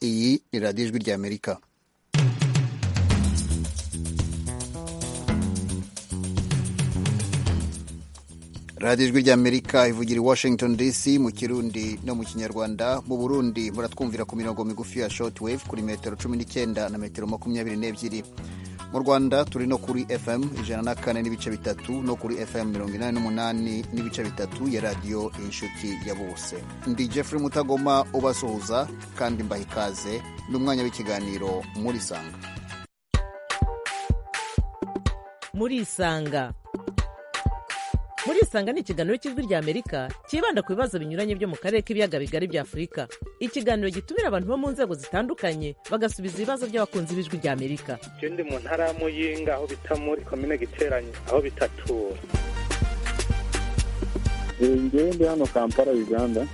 ni radiyo ijwi ry'amerika radiyo ijwi ry'amerika ivugira i washington dc mu kirundi no mu kinyarwanda mu burundi muratwumvira ku mirongo migufi ya shortwave kuri metero cumi n'icyenda na metero makumyabiri n'ebyiri mu rwanda turi no kuri fm ijana na kane n'ibice bitatu no kuri fm mirongo inani n'umunani n'ibice bitatu ya radiyo inshuti ya bose ndi jeffrey mutagoma ubasuhuza kandi mbaha ikaze n'umwanya w'ikiganiro muri sanga muri sanga muri isanga ni ikiganiro cy'ijwi rya amerika cyibanda ku bibazo binyuranye byo mu karere k'ibiyaga bigari bya afurika ikiganiro gitumira abantu bo mu nzego zitandukanye bagasubiza ibibazo by'abakunzi b'ijwi rya amerika icyo ndi mu ntara y'amuyinga aho bita muri komine giteranye aho bitatura ngewe ndi hano kampala uganda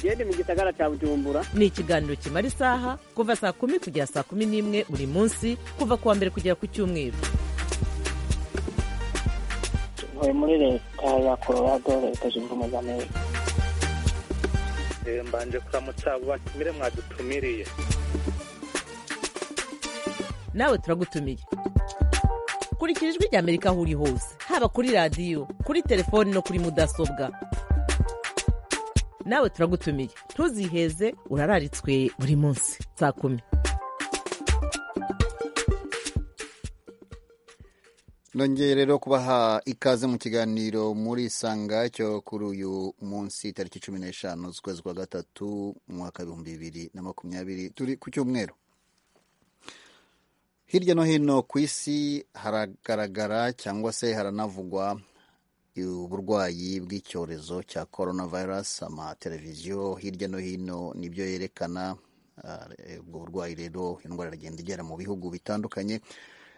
genda mu gisagara cya bujumbura ni ikiganiro kimara isaha kuva saa kumi kugera saa kumi n'imwe buri munsi kuva ku wa mbere kugera ku cyumweru ntuye muri leta ya colorado leta zunze ubumwe za amerika mbanje kuramutsa abo batumire mwadutumiriye nawe turagutumiye kurikira ijwi rya amerika aho uri hose haba kuri radiyo kuri telefoni no kuri mudasobwa nawe turagutumiye ntuziheze urararitswe buri munsi saa kumi nongeye rero kubaha ikaze mu kiganiro muri isanga cyo kuri uyu munsi tariki cumi n'eshanu z'ukwezi kwa gatatu mu mwaka w'ibihumbi bibiri na makumyabiri turi ku cyumweru hirya no hino ku isi haragaragara cyangwa se haranavugwa uburwayi bw'icyorezo cya korona virusi amateleviziyo hirya no hino nibyo yerekana ubwo burwayi rero indwara iragenda igera mu bihugu bitandukanye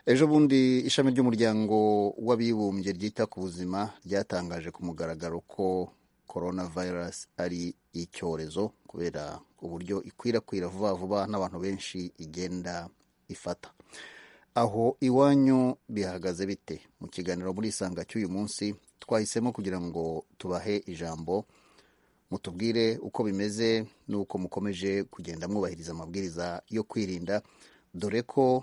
ejo bundi ishami ry'umuryango w'abibumbye ryita ku buzima ryatangaje ku mugaragaro ko korona virusi ari icyorezo kubera uburyo ikwirakwira vuba vuba n'abantu benshi igenda ifata aho iwanyu bihagaze bite mu kiganiro muri isanga cy'uyu munsi twahisemo kugira ngo tubahe ijambo mutubwire uko bimeze n'uko mukomeje kugenda mwubahiriza amabwiriza yo kwirinda dore ko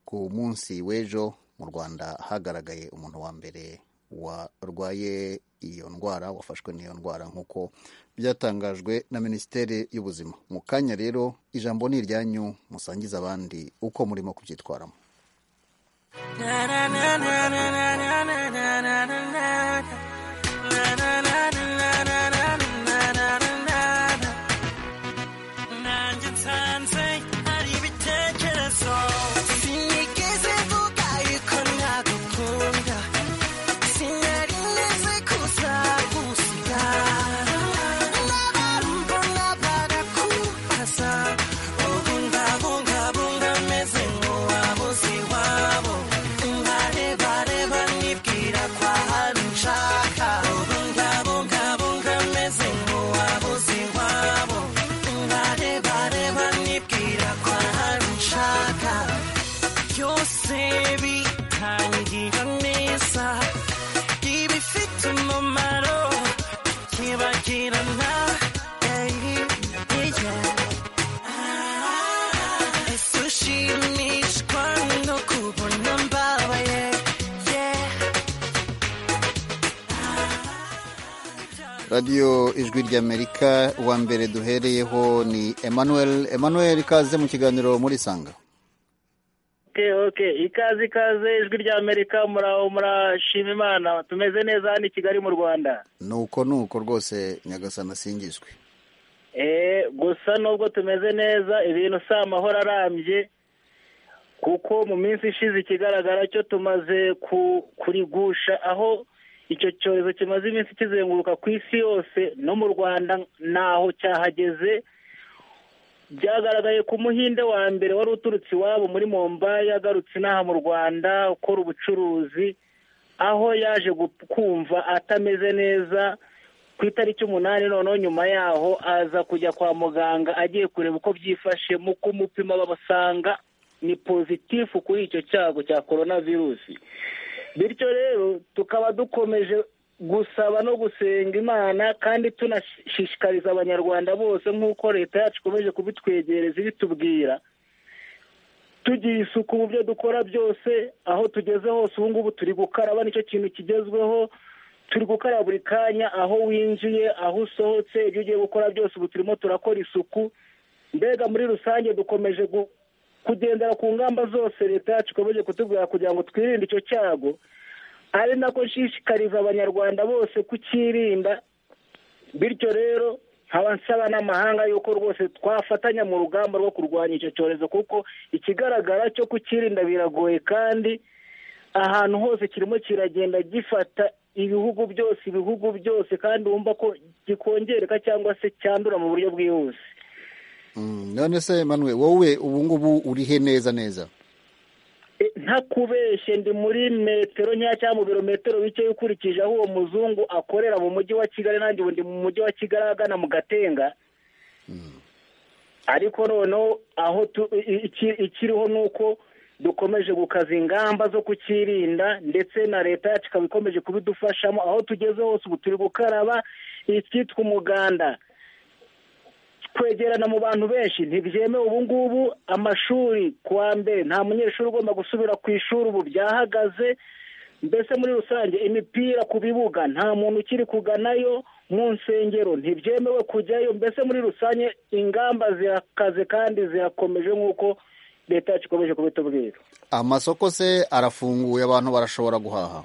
ku munsi w'ejo mu rwanda hagaragaye umuntu wa mbere warwaye iyo ndwara wafashwe n'iyo ndwara nk'uko byatangajwe na minisiteri y'ubuzima mu kanya rero ijambo ni iryanyu musangiza abandi uko murimo kubyitwaramo radiyo ijwi ry'amerika uwa mbere duhereyeho ni emmanuel emmanuel ikaze mu kiganiro muri sanga ikaze ikaze ijwi ry'amerika muraho murashima imana tumeze neza hano i kigali mu rwanda ni uko ni uko rwose nyagasana asingizwe gusa nubwo tumeze neza ibintu si amahoro arambye kuko mu minsi ishize ikigaragara cyo tumaze kurigusha aho icyo cyorezo kimaze iminsi kizenguruka ku isi yose no mu rwanda ntaho cyahageze byagaragaye ku muhinde wa mbere wari uturutse iwabo muri mombayi agarutse inaha mu rwanda ukora ubucuruzi aho yaje kumva atameze neza ku itariki umunani noneho nyuma yaho aza kujya kwa muganga agiye kureba uko byifashe mu kumupima babasanga ni pozitifu kuri icyo cyago cya korona virusi bityo rero tukaba dukomeje gusaba no gusenga imana kandi tunashishikariza abanyarwanda bose nk'uko leta yacu ikomeje kubitwegereza ibitubwira tugira isuku mu byo dukora byose aho tugeze hose ubu ngubu turi gukaraba nicyo kintu kigezweho turi gukaraba buri kanya aho winjiye aho usohotse ibyo ugiye gukora byose ubu turimo turakora isuku mbega muri rusange dukomeje gu- kugendera ku ngamba zose leta yacu ikomeje kutubwira kugira ngo twirinde icyo cyago ari nako nshishikariza abanyarwanda bose kucyirinda bityo rero nkaba nsaba n'amahanga yuko rwose twafatanya mu rugamba rwo kurwanya icyo cyorezo kuko ikigaragara cyo kucyirinda biragoye kandi ahantu hose kirimo kiragenda gifata ibihugu byose ibihugu byose kandi wumva ko gikongereka cyangwa se cyandura mu buryo bwihuse Mm, none se manuwe wowe ubu ngubu urihe neza neza E, ntakubeshye ndi muri metero nkeya cyangwa mu birometero bike ukurikije aho uwo muzungu akorera mu mujyi wa kigali nanjye ubu ndi mu mujyi wa kigali agana mu gatenga ariko noneho aho tu- i- iki- ikiriho ni uko dukomeje gukaza ingamba zo kucyirinda ndetse na leta yacu ikaba ikomeje kubidufashamo aho tugeze hose ubu turi gukaraba icyitwa umuganda kwegerana mu bantu benshi ntibyemewe ubu ngubu amashuri kuwa mbere nta munyeshuri ugomba gusubira ku ishuri ubu byahagaze mbese muri rusange imipira ku bibuga nta muntu ukiri kuganayo mu nsengero ntibyemewe kujyayo mbese muri rusange ingamba zirakaze kandi zirakomeje nk'uko leta yacu ikomeje kubitubwira amasoko se arafunguye abantu barashobora guhaha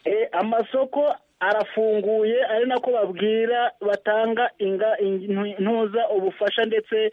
E, amasoko arafunguye ari nako babwira batanga inga- in- ntuza ubufasha ndetse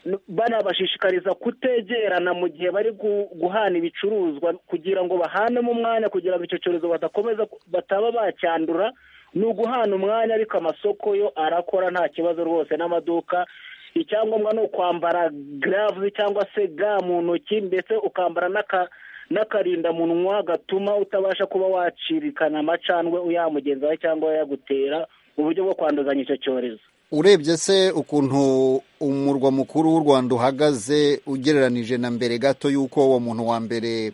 n- banabashishikariza kutegerana mu gihe bari gu- guhana ibicuruzwa kugira ngo bahanemo umwanya kugira ngo icyo cyorezo badakomeza ku- bataba bacyandura ni uguhana umwanya ariko amasoko yo arakora nta kibazo rwose n'amaduka icyangombwa ni ukwambara garavuzi cyangwa se ga mu ntoki ndetse ukambara n'aka n'akarindamunwa gatuma utabasha kuba wacirikana amacandwe uyamugenzi wawe cyangwa yagutera mu buryo bwo kwanduzanya icyo cyorezo urebye se ukuntu umurwa mukuru w'u rwanda uhagaze ugereranije na mbere gato y'uko uwo muntu wa mbere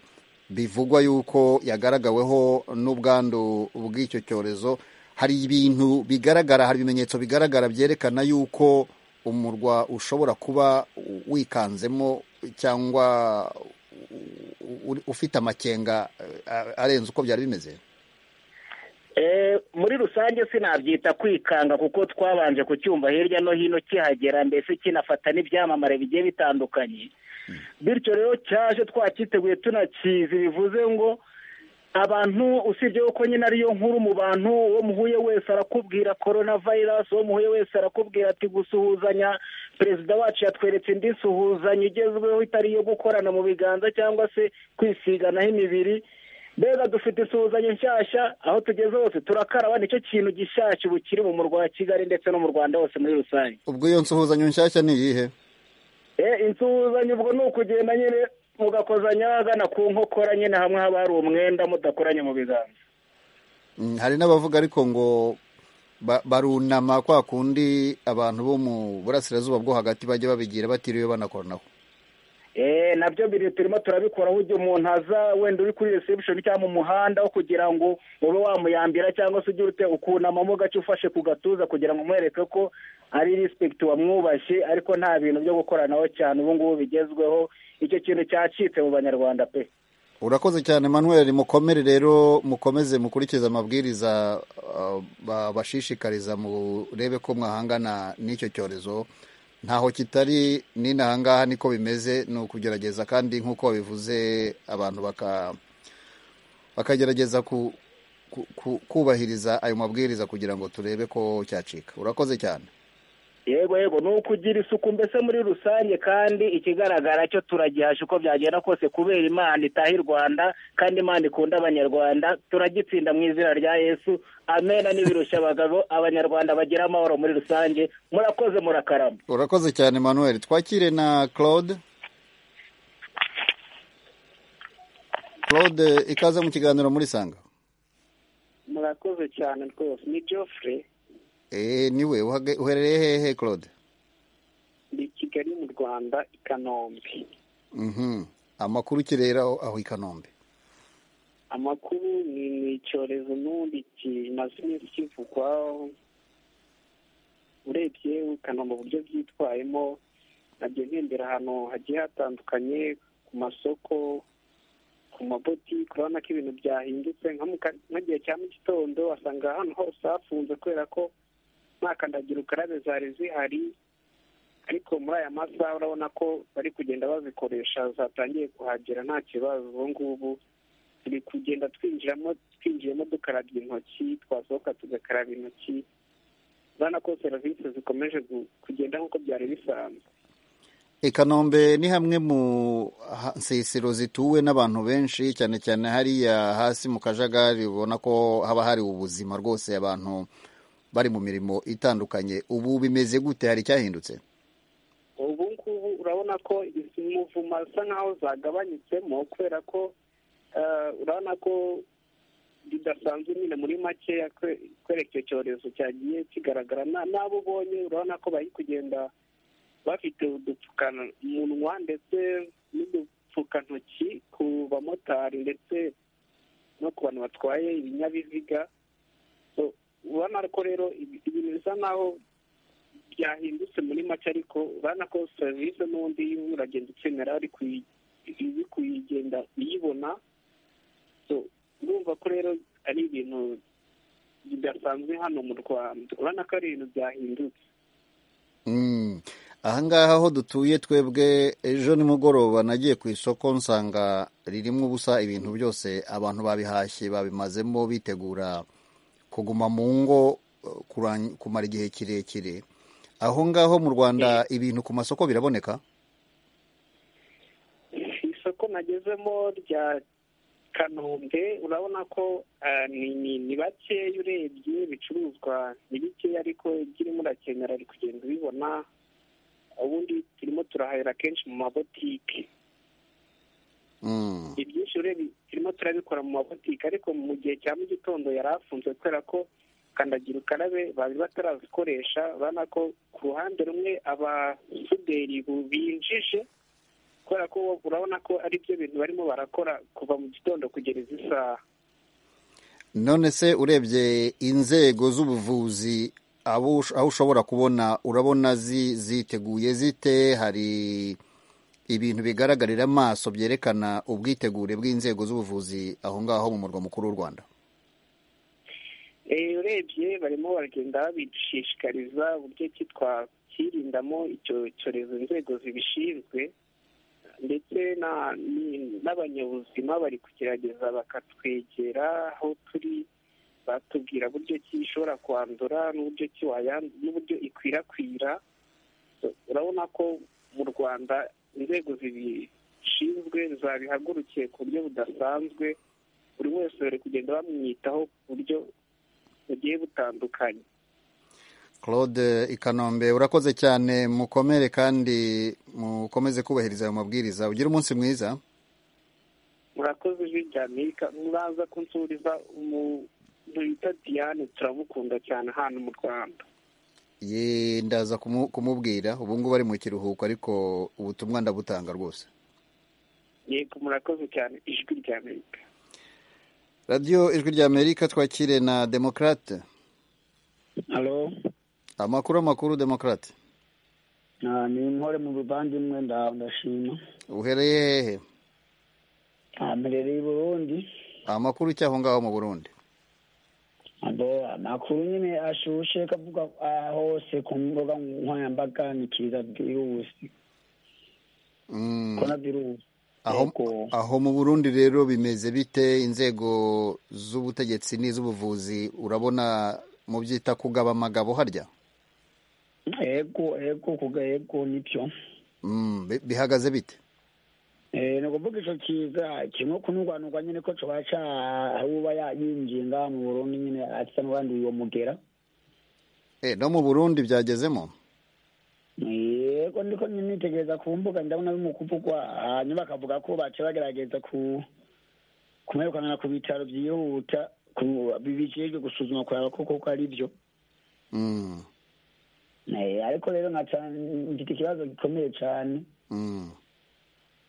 bivugwa y'uko yagaragaweho n'ubwandu bw'icyo cyorezo hari ibintu bigaragara hari ibimenyetso bigaragara byerekana y'uko umurwa ushobora kuba wikanzemo cyangwa u- u- ufite amakenga eh, arenze uko byari bimeze Eh, muri rusange sinabyita kwikanga kuko twabanje kucyumva hirya no hino kihagera mbese kinafata n'ibyamamare bigiye bitandukanye bityo rero cyaje twakiteguye tunakizi bivuze ngo abantu usibye yuko nyine ariyo nkuru mu bantu uwo muhuye wese arakubwira korona vayirasi uwo muhuye wese arakubwira ati gusuhuzanya perezida wacu yatweretse indi suhuzanya igezweho itari iyo gukorana mu biganza cyangwa se kwisiganaho imibiri mbega dufite isuhuzanya nshyashya aho tugeze hose turakaraba nicyo kintu gishyashya ubu kiri mu murwa wa kigali ndetse no mu rwanda hose muri rusange ubwo iyo nsuhuzanyo nshyashya ni iyihe Eh, insuhuzanya ubwo ni ukugenda nyine mugakozanya hagana ku nkokora nyine hamwe haba hari umwenda mudakoranye mu biganza Mm, hari n'abavuga ariko ngo ba- barunama kwa kundi abantu bo mu burasirazuba bwo hagati bajya babigira batiriwe banakoranaho Eh, nabyo biri turimo turabikora aho igihe umuntu aza wenda uri kuri reception cyangwa mu muhanda wo kugira ngo ube wamuyambira cyangwa se ugire ute ukunamamo gace ufashe ku gatuza kugira ngo umwereke ko ari respect wamwubashye ariko nta bintu byo gukoranaho cyane ubu ngubu bigezweho icyo kintu cyacitse mu banyarwanda pe urakoze cyane manuel mukomere rero mukomeze mukurikize amabwiriza uh, babashishikariza murebe ko mwahangana n'icyo cyorezo ntaho kitari n'inahangaha niko bimeze ni ukugerageza kandi nk'uko babivuze abantu baka bakagerageza ku, ku, ku, kubahiriza ayo mabwiriza kugira ngo turebe ko cyacika urakoze cyane yego yego ni ukugira isuku mbese muri rusange kandi ikigaragara cyo turagihasha uko byagenda kose kubera imana itaha i rwanda kandi imana ikunda abanyarwanda turagitsinda mu izina rya yesu amena n'ibirushya abagabo abanyarwanda bagira amahoro muri rusange murakoze murakarama urakoze cyane manuel twakire na claude claude ikaze mu kiganiro muri sanga murakoze cyane rwose ni geoffrey Eh, niwe uhage- uherereye hehe claude ni kigali mu rwanda i kanombe Mhm. amakuru ukirera aho i kanombe amakuru ni ni icyorezo n'ubundi kimaze iminsi kivugwa urebye ukanumva uburyo byitwayemo nabyo nkembera ahantu hagiye hatandukanye ku masoko ku mabotike urabona ko ibintu byahindutse nka mu ka- nk'igihe cya mu gitondo wasanga ahantu hose hafunze kubera ko nta kandagira ukarabe zari zihari ariko muri aya masaha urabona ko bari kugenda bazikoresha zatangiye kuhagera nta kibazo ubu ngubu turi kugenda twinjiramo twinjiyemo dukarabya intoki twasohoka tugakaraba intoki urabona ko serivisi zikomeje gu- kugenda nk'uko byari bisanzwe i kanombe ni hamwe mu ha- nsisiro zituwe n'abantu benshi cyane cyane hariya hasi mu kajagari ubona ko haba hari ubuzima rwose abantu bari mu mirimo itandukanye ubu bimeze gute hari icyahindutse ubu ngubu urabona ko izi muvuma zisa nkaho zagabanyutsemo kubera ko eh, urabona ko bidasanzwe nyine muri makeya kwe- kubera icyo cyorezo cyagiye kigaragara Na- n'abo ubonye urabona ko bari kugenda bafite udupfukamunwa ndetse n'udupfukantoki ku bamotari ndetse no ku bantu batwaye ibinyabiziga So, ubona ko rero ibi- ibintu bisa naho byahindutse muri make ariko urabona ko serivisi n'undi uragenda ukenera ari kuyi- iri kuyigenda uyibona So, urumva ko rero ari ibintu bidasanzwe hano mu rwanda urabona ko ari ibintu byahindutse Mm. ahangaha aho dutuye twebwe ejo nimugoroba nagiye ku isoko nsanga ririmo ubusa ibintu byose abantu babihashye babimazemo bitegura kuguma mu ngo eh, kuran- kumara igihe kirekire aho ngaho mu rwanda ibintu ku masoko biraboneka isoko nagezemo rya kanombe urabona ko ah, ni- ni- ni bakeya urebye ibicuruzwa ni bikeya ariko ibyo urimo urakenera ari kugenda ubibona ubundi turimo turahahira kenshi mu mabotike Mm. ibyinshi urebye turimo turabikora mu mabotike ariko mu gihe cya mu gitondo yari afunzwe kubera ko kandagira ukarabe bari batarazikoresha urabona ko ku ruhande rumwe abasuderi bu- binjije kubera ko urabona ko ari byo bintu barimo barakora kuva mu gitondo kugera izi saha none se urebye inzego z'ubuvuzi abo aho ushobora kubona urabona zi- ziteguye zite hari ibintu bigaragarira amaso byerekana ubwitegure bw'inzego z'ubuvuzi aho ngaho mu murwa mukuru w'u rwanda Eh, urebye barimo baragenda babishishikariza uburyo ki twakwirindamo icyo cyorezo inzego zibishinzwe ndetse na- ni- n'abanyabuzima bari kugerageza bakatwegera aho turi batubwira uburyo ki ishobora kwandura n'uburyo ki wayan- n'uburyo ikwirakwira So, urabona ko mu rwanda inzego zibishinzwe zabihagurukiye ku buryo budasanzwe buri wese bari kugenda bamwitaho ku buryo bugiye butandukanye claude ikanombe urakoze cyane mukomere kandi mukomeze kubahiriza ayo mabwiriza ugire umunsi mwiza murakoze ijwi rya amerika muraza kunsuriza umuntu bita diane turamukunda cyane hano mu rwanda Ye, ndaza kumu- kumubwira ubu ngubu ari mu kiruhuko ariko ubutumwa ndabutanga rwose yego murakoze cyane ijwi rya amerika radiyo ijwi rya amerika twakire na demokarate alo amakuru amakuru demokarate Ah, ni nkore mu buvandimwe nda- ndashima uhereye hehe Ah, mperereye i burundi amakuru cy'aho ngaho mu burundi ado amakuru nyine ashushe kavuga ah, hose ku mbuga nkoranyambaga ni kiza virusi Mm, korona virusi aho, Yego. aho mu burundi rero bimeze bite inzego z'ubutegetsi n'iz'ubuvuzi urabona mu byita kugaba amagabo harya yego yego kuga yego nibyo Mm, bi- bihagaze bite Eh, ni ukuvuga ico kiza kimwe kunugwanugwa nyene ko coba ca uba ya- yinjiye ngaha mu burundi nyene atisa n'uwanduye uwo mugera Eh, no mu burundi byagezemo yego ndiko nitegereza ku mbuga ndabona biri mu kuvugwa hanyuma bakavuga ko baca bagerageza ku kumwirukanira ku bitaro byihuta ku- bijejwe gusuzuma kuraba ko koko ari byo Mm, Eh, ariko rero nkaca mfite ikibazo gikomeye cane mm.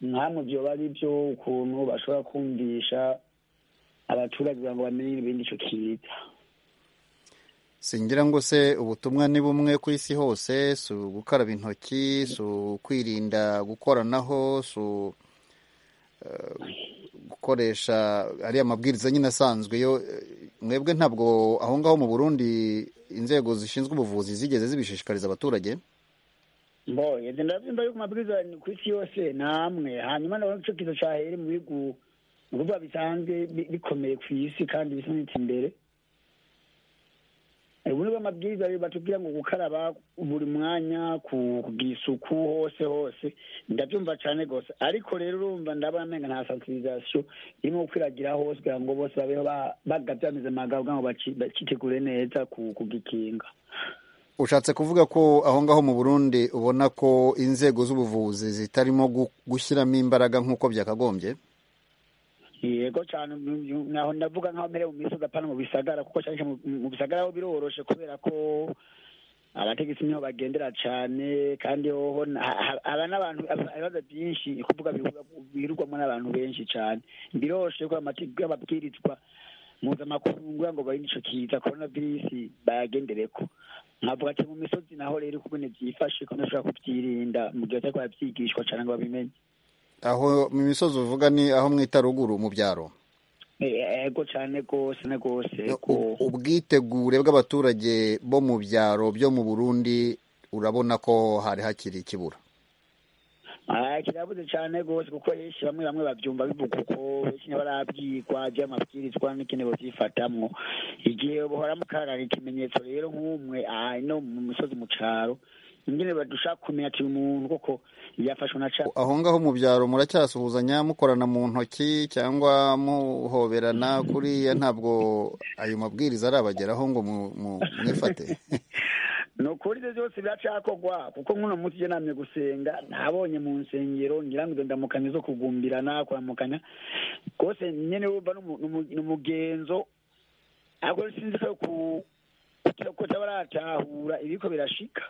nkamwe vyoba ari byo ukuntu bashobora kumvisha abaturage kugira ngo bamenye ibindi icyo kiza singira ngo se ubutumwa ni bumwe ku isi hose si gukaraba intoki si kwirinda gukoranaho si gukoresha ariya mabwiriza nyine asanzwe yo mwebwe ntabwo aho ngaho mu burundi inzego zishinzwe ubuvuzi zigeze zibishishikariza abaturage mboye ndabyumva yuko amabwiriza ku isi yose ni amwe hanyuma ndabona icyo kiza cyahere mu bihugu ni ukuvuga bisanzwe bikomeye ku isi kandi bisa n'ikimbere ubu niba amabwiriza batubwira ngo gukaraba buri mwanya kugira isuku hose hose ndabyumva cyane rwose ariko rero urumva ndabona amenga nta sansibirizasiyo irimo gukwiragira hose kugira ngo bose babeho bagabye bameze amagabo kugira ngo bakitegure neza kugikinga ushatse kuvuga ko aho ngaho mu burundi ubona ko inzego z'ubuvuzi zitarimo gushyiramo imbaraga nk'uko byakagombye yego cyane naho ndavuga nkaho mbere mu misozi apana mu bisagara kuko cyane mu bisagara ho biroroshe kubera ko abategetsi niho bagendera cyane kandi hoho aba n'abantu ibibazo byinshi kuvuga birirwamo n'abantu benshi cyane biroroshe ko amategeko y'ababwirizwa mpuzamahanga kugira ngo barinde icyo kiza korona virusi bayagendere ko nkavuga ati mu misozi naho rero ukubona byifashe ko ntashobora kubyirinda mu gihe batari babyigishwa cyane ngo babimenye aho mu misozi uvuga ni aho mwita ruguru mu byaro yego cyane rwose rwose ubwitegure bw'abaturage bo mu byaro byo mu burundi urabona ko hari hakiri ikibura kirabuze cyane rwose kuko benshi bamwe bamwe babyumva bivuga uko benshi ntibarabyigwa by'amabwirizwa n'ikindi babyifatamo igihe bahora mukarara ikimenyetso rero nk'umwe no mu misozi mu cyaro ingene badusha kumenya ati umuntu koko yafashwe na cha aho ngaho mu byaro muracyasuhuzanya mukorana mu ntoki cyangwa muhoberana kuriya ntabwo ayo mabwiriza arabageraho ngo mwifate ni ukuri ibyo byose biracakogwa kuko nk'uno munsi iyo namye gusenga nabonye mu nsengero ngira ngo izo ndamukanyo zo kugumbirana kuramukanya rwose nyine wumva ni umugenzo ariko sinzi ko tabaratahura ibiko birashika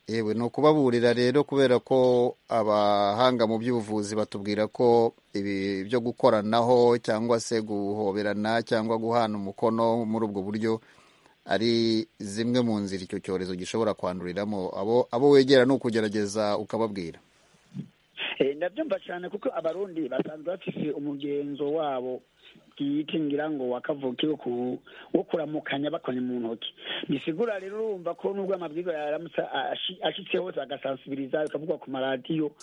yewe ni ukubaburira rero kubera ko abahanga mu by'ubuvuzi batubwira ko ibi byo gukoranaho cyangwa se guhoberana cyangwa guhana umukono muri ubwo buryo ari zimwe mu nzira icyo cyorezo gishobora kwanduriramo abo abo wegera ni ukugerageza ukababwira ndabyumva cyane kuko abarundi basanzwe bafite umugenzo wabo bwite ngira ngo wakavukiwe wo kuramukanya bakonya mu ntoki bisigura rero urumva ko nubwo amabwiriza yaramutse ashitse hose agasansibiriza bikavugwa ku maradiyo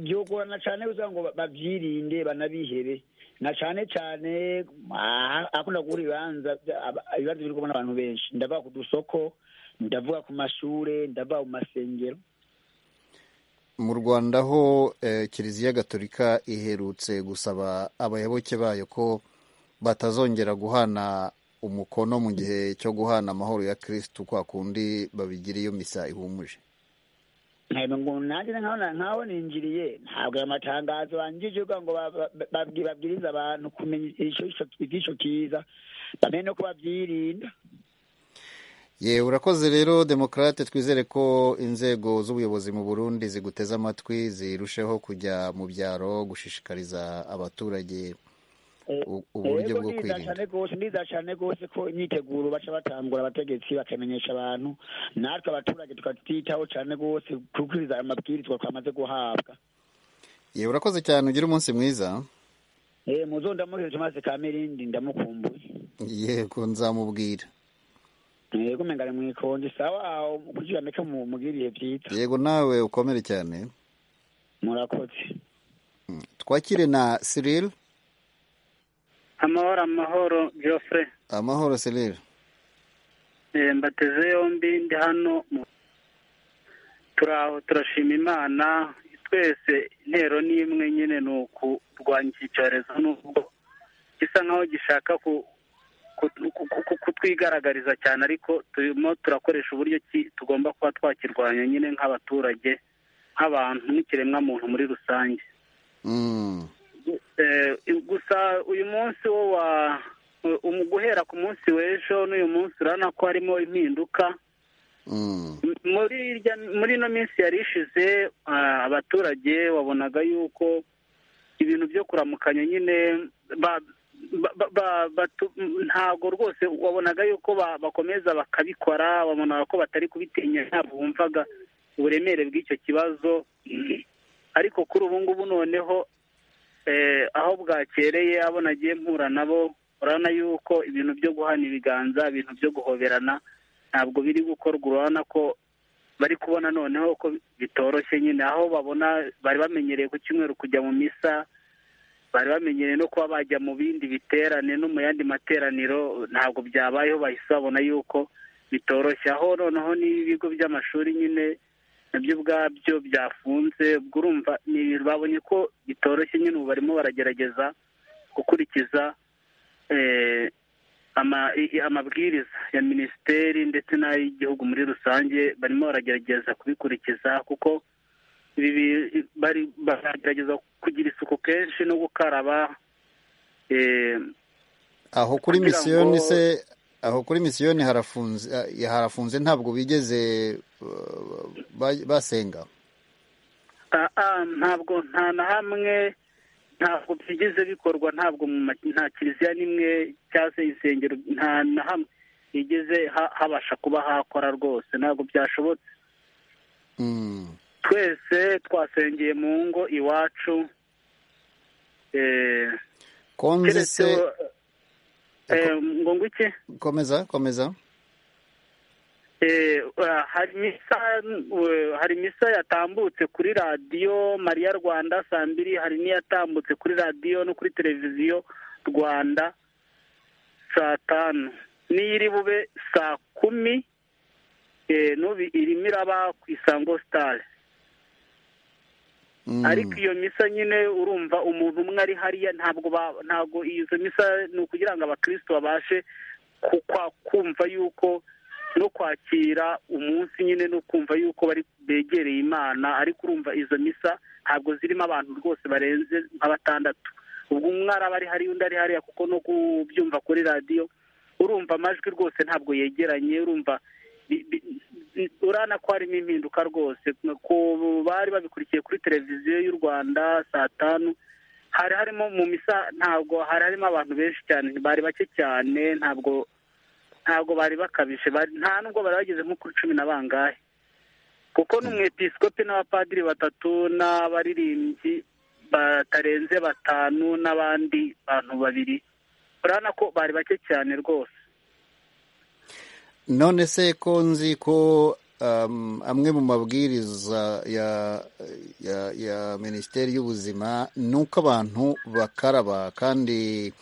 byogorana cyane kugira ngo babyirinde banabihere na cyane cyane akunda guhura ibibanza ibibazo biri kubona abantu benshi ndavuga ku dusoko ndavuga ku mashuri ndavuga ku masengero mu rwanda ho kiliziya gatolika iherutse gusaba abayoboke bayo ko batazongera guhana umukono mu gihe cyo guhana amahoro ya kirisitu kwa kundi babigira iyo misa ihumuje nanjye nkaho ninjiriye ntabwo aya matangazo bangije kugira ngo babwirize abantu kumenya iby'icyo kiza bamenye no babyirinda yewe urakoze rero demokarate twizere ko inzego z'ubuyobozi mu burundi ziguteze amatwi zirusheho kujya mu byaro gushishikariza abaturage uburyo bwo kwirinda ndiza cyane rwose ko imyiteguro baca batangura abategetsi bakamenyesha abantu natwe abaturage tukatwitaho cyane rwose kubwiriza ayo mabwirizwa twamaze guhabwa yewe urakoze cyane ugire umunsi mwiza muzo ndamuhereje maze kamirindi ndamukumbuye yego nzamubwira yego umengane mu ikonji sawa aho kugira ndeke mugiriye byiza yego nawe ukomere cyane murakoze twakire na Cyril amahoro amahoro Geoffrey amahoro Cyril mbateze yombi ndi hano turi aho turashima imana twese intero ni imwe nyine ni ukurwanya iki cyorezo n'ubwo gisa nkaho gishaka ku kutwigaragariza cyane ariko turimo turakoresha uburyo ki tugomba kuba twakirwanya nyine nk'abaturage nk'abantu n'ikiremwamuntu muri rusange gusa uyu munsi wo wa guhera ku munsi w'ejo n'uyu munsi urabona ko harimo impinduka muri ino minsi yari ishize abaturage wabonaga yuko ibintu byo kuramukanya nyine ba- ba- ba- batu- ntabwo rwose wabonaga yuko ba- bakomeza bakabikora wabonaga ko batari kubitinya ntabwo wumvaga uburemere bw'icyo kibazo ariko kuri ubu ngubu noneho eh, aho bwakereye abo nagiye mpura nabo urabona yuko ibintu byo guhana ibiganza ibintu byo guhoberana ntabwo biri gukorwa urabona ko bari kubona noneho ko bitoroshye nyine aho babona bari bamenyereye ku cyumweru kujya mu misa bari bamenyereye no kuba bajya mu bindi biterane no mu yandi materaniro ntabwo byabayeho bahise babona yuko bitoroshye aho noneho n'ibigo by'amashuri nyine nabyo ubwabyo byafunze ubwo urumva ni ibintu babonye ko bitoroshye nyine ubu barimo baragerageza gukurikiza eh, ama- i- i- amabwiriza ya minisiteri ndetse n'ay'igihugu muri rusange barimo baragerageza kubikurikiza kuko ibi bi- bari baragerageza kugira isuku kenshi no gukaraba eh, aho kuri kugira misiyoni ngo- se aho kuri misiyoni harafunze ah, harafunze ntabwo bigeze uh, ba- basenga Ah, ah, ntabwo nta na hamwe ntabwo byigeze bikorwa ntabwo mu ma- nta kiliziya n'imwe cyangwa se insengero nta na hamwe higeze ha- habasha kuba hakora rwose ntabwo byashobotse Mm. twese twasengeye mu ngo iwacu eh, konzi keretse se eh, ngo ngo iki komeza komeza Eh, ah, hari misa eh, hari misa yatambutse kuri radiyo mariya rwanda saa mbiri hari n'iyatambutse kuri radiyo no kuri televiziyo rwanda saa tanu n'iyiri bube saa kumi eh, n'ubu irimo iraba ku isango sitari Mm. ariko iyo misa nyine urumva umuntu umwe ari hariya ntabwo ba- ntabwo izo misa ni ukugira ngo abakristo babashe ku- kwa- kumva yuko no kwakira umunsi nyine no kumva yuko bari begereye imana ariko urumva izo misa ntabwo zirimo abantu rwose barenze nka batandatu ubwo umwe araba ari hariya undi ari hariya kuko no kubyumva kuri radiyo urumva amajwi rwose ntabwo yegeranye urumva bi- bi- bi- urabona ko harimo impinduka rwose ku bari babikurikiye kuri televiziyo y'u rwanda saa tanu hari harimo mu misa ntabwo hari harimo abantu benshi cyane bari bake cyane ntabwo ntabwo bari bakabije bari- nta nubwo bari bageze nko kuri cumi na bangahe kuko n'umwepisikopi n'abapadiri batatu n'abaririmbyi batarenze batanu n'abandi bantu babiri urabona ko bari bake cyane rwose none se ko nzi ko um, amwe mu mabwiriza ya, ya, ya minisiteri y'ubuzima ni uko abantu bakaraba kandi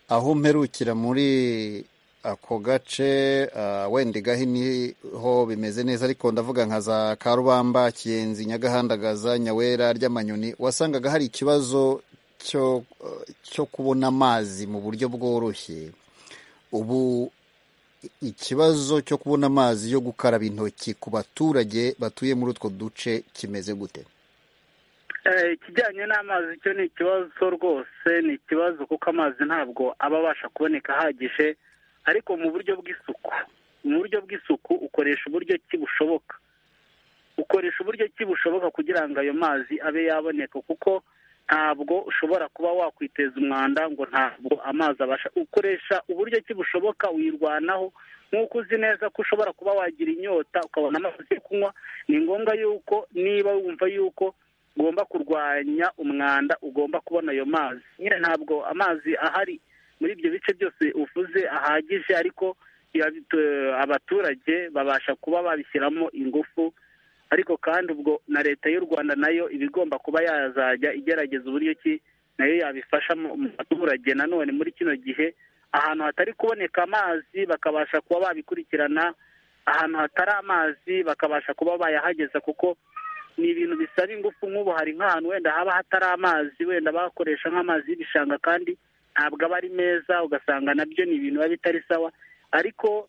aho mperukira muri ako gace uh, wenda igahe niho bimeze neza ariko ndavuga nka za karubamba kiyenzi nyagahandagaza nyawera ry'amanyoni wasangaga hari ikibazo cyo, uh, cyo kubona amazi mu buryo bworoshye ubu ikibazo cyo kubona amazi yo gukaraba intoki ku baturage batuye muri utwo duce kimeze gute Eh, ikijyanye n'amazi cyo ni ikibazo rwose ni ikibazo kuko amazi ntabwo aba abasha kuboneka ahagije ariko mu buryo bw'isuku mu buryo bw'isuku ukoresha uburyo ki bushoboka ukoresha uburyo ki bushoboka kugira ngo ayo mazi abe yaboneka kuko ntabwo ushobora kuba wakwiteza umwanda ngo ntabwo amazi abasha ukoresha uburyo ki bushoboka uyirwanaho nk'uko uzi neza ko ushobora kuba wagira inyota ukabona amazi yo kunywa ni ngombwa yuko niba wumva yuko ugomba kurwanya umwanda ugomba kubona ayo mazi nyine ntabwo amazi ahari muri ibyo bice byose uvuze ahagije ariko biba bito- abaturage babasha kuba babishyiramo ingufu ariko kandi ubwo na leta y'u rwanda nayo iba igomba kuba yazajya igerageza uburyo ki nayo yabifasha mu mu baturage nanone muri kino gihe ahantu hatari kuboneka amazi bakabasha kuba babikurikirana ahantu hatari amazi bakabasha kuba bayahageza kuko ni ibintu bisaba ingufu nk'ubu hari nk'ahantu wenda haba hatari amazi wenda bakoresha nk'amazi y'ibishanga kandi ntabwo aba ari meza ugasanga nabyo ni ibintu biba bitari sawa ariko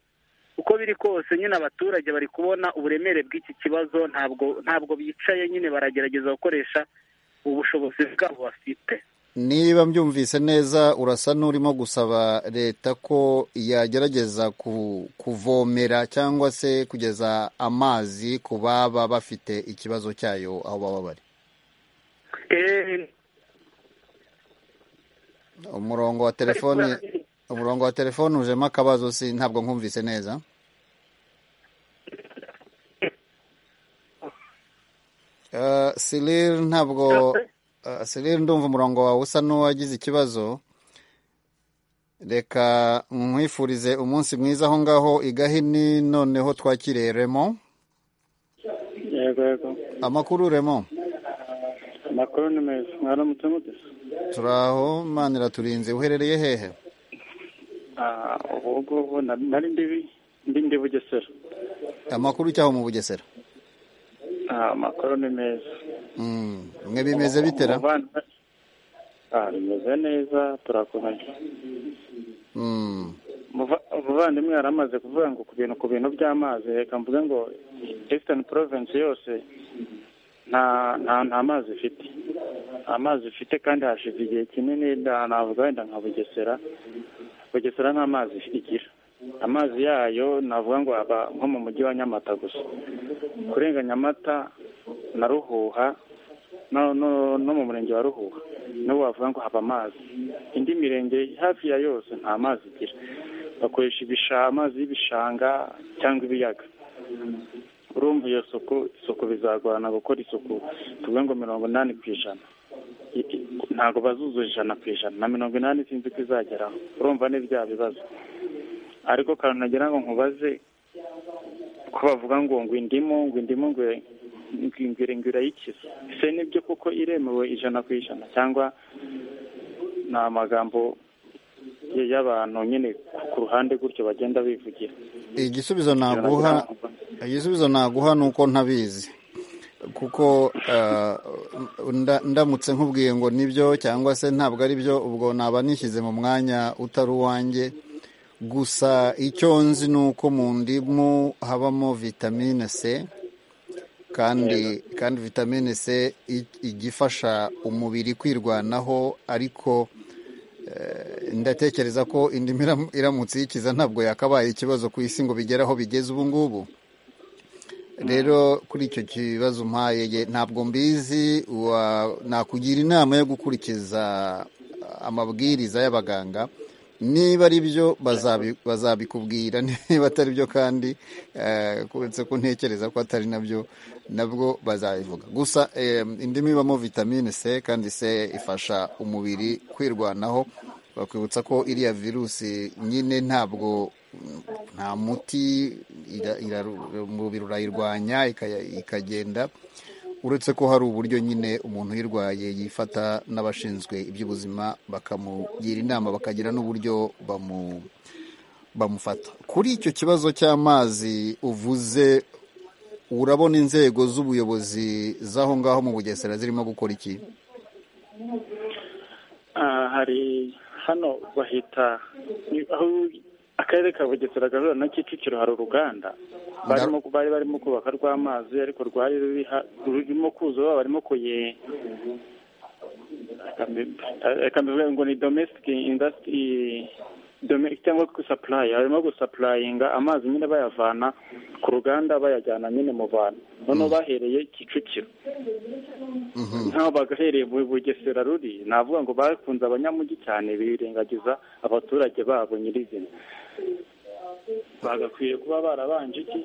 uko biri kose nyine abaturage bari kubona uburemere bw'iki kibazo ntabwo ntabwo bicaye nyine baragerageza gukoresha ubushobozi bwabo bafite niba mbyumvise neza urasa n'urimo gusaba leta ko yagerageza ku- kuvomera cyangwa se kugeza amazi ku baba bafite ikibazo cyayo aho baba bari Eh, umurongo wa telefoni umurongo wa telefoni ujemo akabazo si ntabwo nkumvise neza Eh, Cyril ntabwo eh, Cyril ndumva umurongo wawe usa n'uwagize ikibazo reka nkwifurize umunsi mwiza aho ngaho i Gahini noneho twakiriye Remo yego yego amakuru Remo amakuru ni meza mwaramutse mute turaho manira turinze uherereye hehe Ah, ubu ngubu na- nari ndibi ndi ndi bugesera amakuru cyaho mu Bugesera Ah, amakuru ni meza Mm, mwe bimeze bitera Umuvandimwe- Ah, bimeze neza turakomeye Mm, Umuva- umuvandimwe yari amaze kuvuga ngo ku bintu ku bintu by'amazi reka mvuge ngo eastern province yose nta nta nta mazi ifite nta mazi ifite kandi hashize igihe kinini na- navuga wenda nka bugesera bugesera nta mazi igira amazi yayo navuga ngo aba nko mu mujyi wa nyamata gusa kurenga nyamata na ruhuha no no no mu murenge wa ruhuha niwo wavuga ngo haba amazi indi mirenge hafi ya yose nta mazi igira bakoresha ibisha amazi y'ibishanga cyangwa ibiyaga urumva iyo suku isuku bizagorana gukora isuku tuvuge ngo mirongo inani ku ijana I- i- ntabwo bazuzuza ijana ku ijana na mirongo inani sinzi ko izageraho urumva ni bya bibazo ariko kantu nagira ngo nkubaze ko bavuga ngo ngo indimu ngo indimu ngo ngwire ngwira yikiza ese nibyo kuko iremewe ijana ku ijana cyangwa ni amagambo y- y'abantu nyine ku- ku ruhande gutyo bagenda bivugira igisubizo Ibyo nagira naguha ngo mvuge. igisubizo naguha ni uko ntabizi kuko eh, nda- ndamutse nkubwiye ngo nibyo cyangwa se ntabwo ari byo ubwo naba nishyize mu mwanya utari uwanjye gusa icyo nzi ni uko mu ndimu habamo vitamine c kandi kandi vitamine c i- ijya ifasha umubiri kwirwanaho ariko ndatekereza ko indimi iram- iramutse iyikiza ntabwo yakabaye ikibazo ku isi ngo bigere aho bigeze ubu ngubu rero kuri icyo kibazo umpaye ye, ntabwo mbizi wa- nakugira inama yo gukurikiza ah, amabwiriza y'abaganga niba ari byo bazabi- bazabikubwira niba atari byo kandi eh, kuretse ko ntekereza ko atari nabyo nabwo bazabivuga gusa eh, indimu ibamo vitamine c kandi c ifasha umubiri kwirwanaho bakwibutsa ko iriya virusi nyine ntabwo nta muti ira- iraru- umubiri urayirwanya ikaya- ikagenda uretse ko hari uburyo nyine umuntu uyirwaye yifata n'abashinzwe iby'ubuzima bakamugira inama bakagira n'uburyo bamu bamufata kuri icyo kibazo cy'amazi uvuze urabona inzego z'ubuyobozi z'aho ngaho mu bugesera zirimo gukora iki Ah, hari hano bahita ni- aho akarere ka bugesera gahura na kicukiro hari uruganda barimo bari barimo kubaka rw'amazi ariko rwari ruri ha- rurimo kuzuba barimo kuye reka mbivuge ngo ni domestic industry dome- cyangwa gusapuraya barimo gusapurayinga amazi nyine bayavana ku ruganda bayajyana nyine mu bantu noneho bahereye kicukiro nkaho bagahereye mu bugesera ruri navuga ngo bakunze abanyamujyi cyane birengagiza abaturage babo nyirizina bagakwiye kuba barabanje iki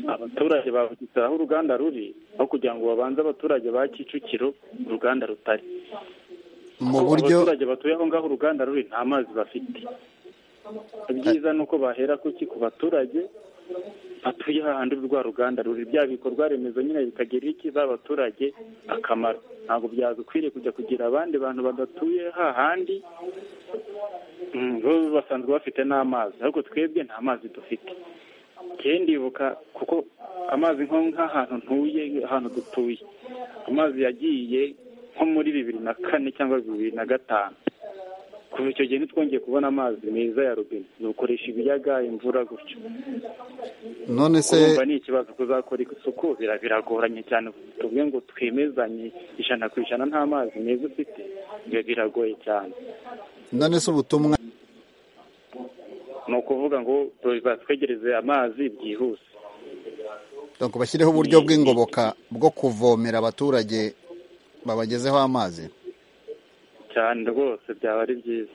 abaturage ba bugesera aho uruganda ruri aho kugira ngo babanze abaturage ba kicukiro uruganda rutari mu Kuko buryo abaturage batuye aho ngaho uruganda ruri nta mazi bafite ibyiza ni uko bahera kuki ku baturage batuye hahandi rwa ruganda ruri bya bikorwa remezo nyine bikagirira iki ba baturage akamaro ntabwo byadukwiriye kujya kugira abandi bantu badatuye hahandi mm, bo basanzwe bafite n'amazi ariko twebwe nta mazi dufite njyewe ndibuka kuko amazi nko nk'ahantu ntuye ahantu dutuye amazi yagiye nko muri bibiri na kane cyangwa bibiri na gatanu kuva icyo gihe ntitwongeye kubona amazi meza ya robine dukoresha ibiyaga imvura gutyo none se urumva ni ikibazo kuzakora isuku bira- biragoranye cyane tuvuge ngo twemezanye ijana ku ijana nta mazi meza ufite ibyo biragoye cyane none se ubutumwa ni ukuvuga ngo batwegereze amazi byihuse ngo bashyireho uburyo bw'ingoboka bwo kuvomera abaturage babagezeho amazi cyane rwose byaba ari byiza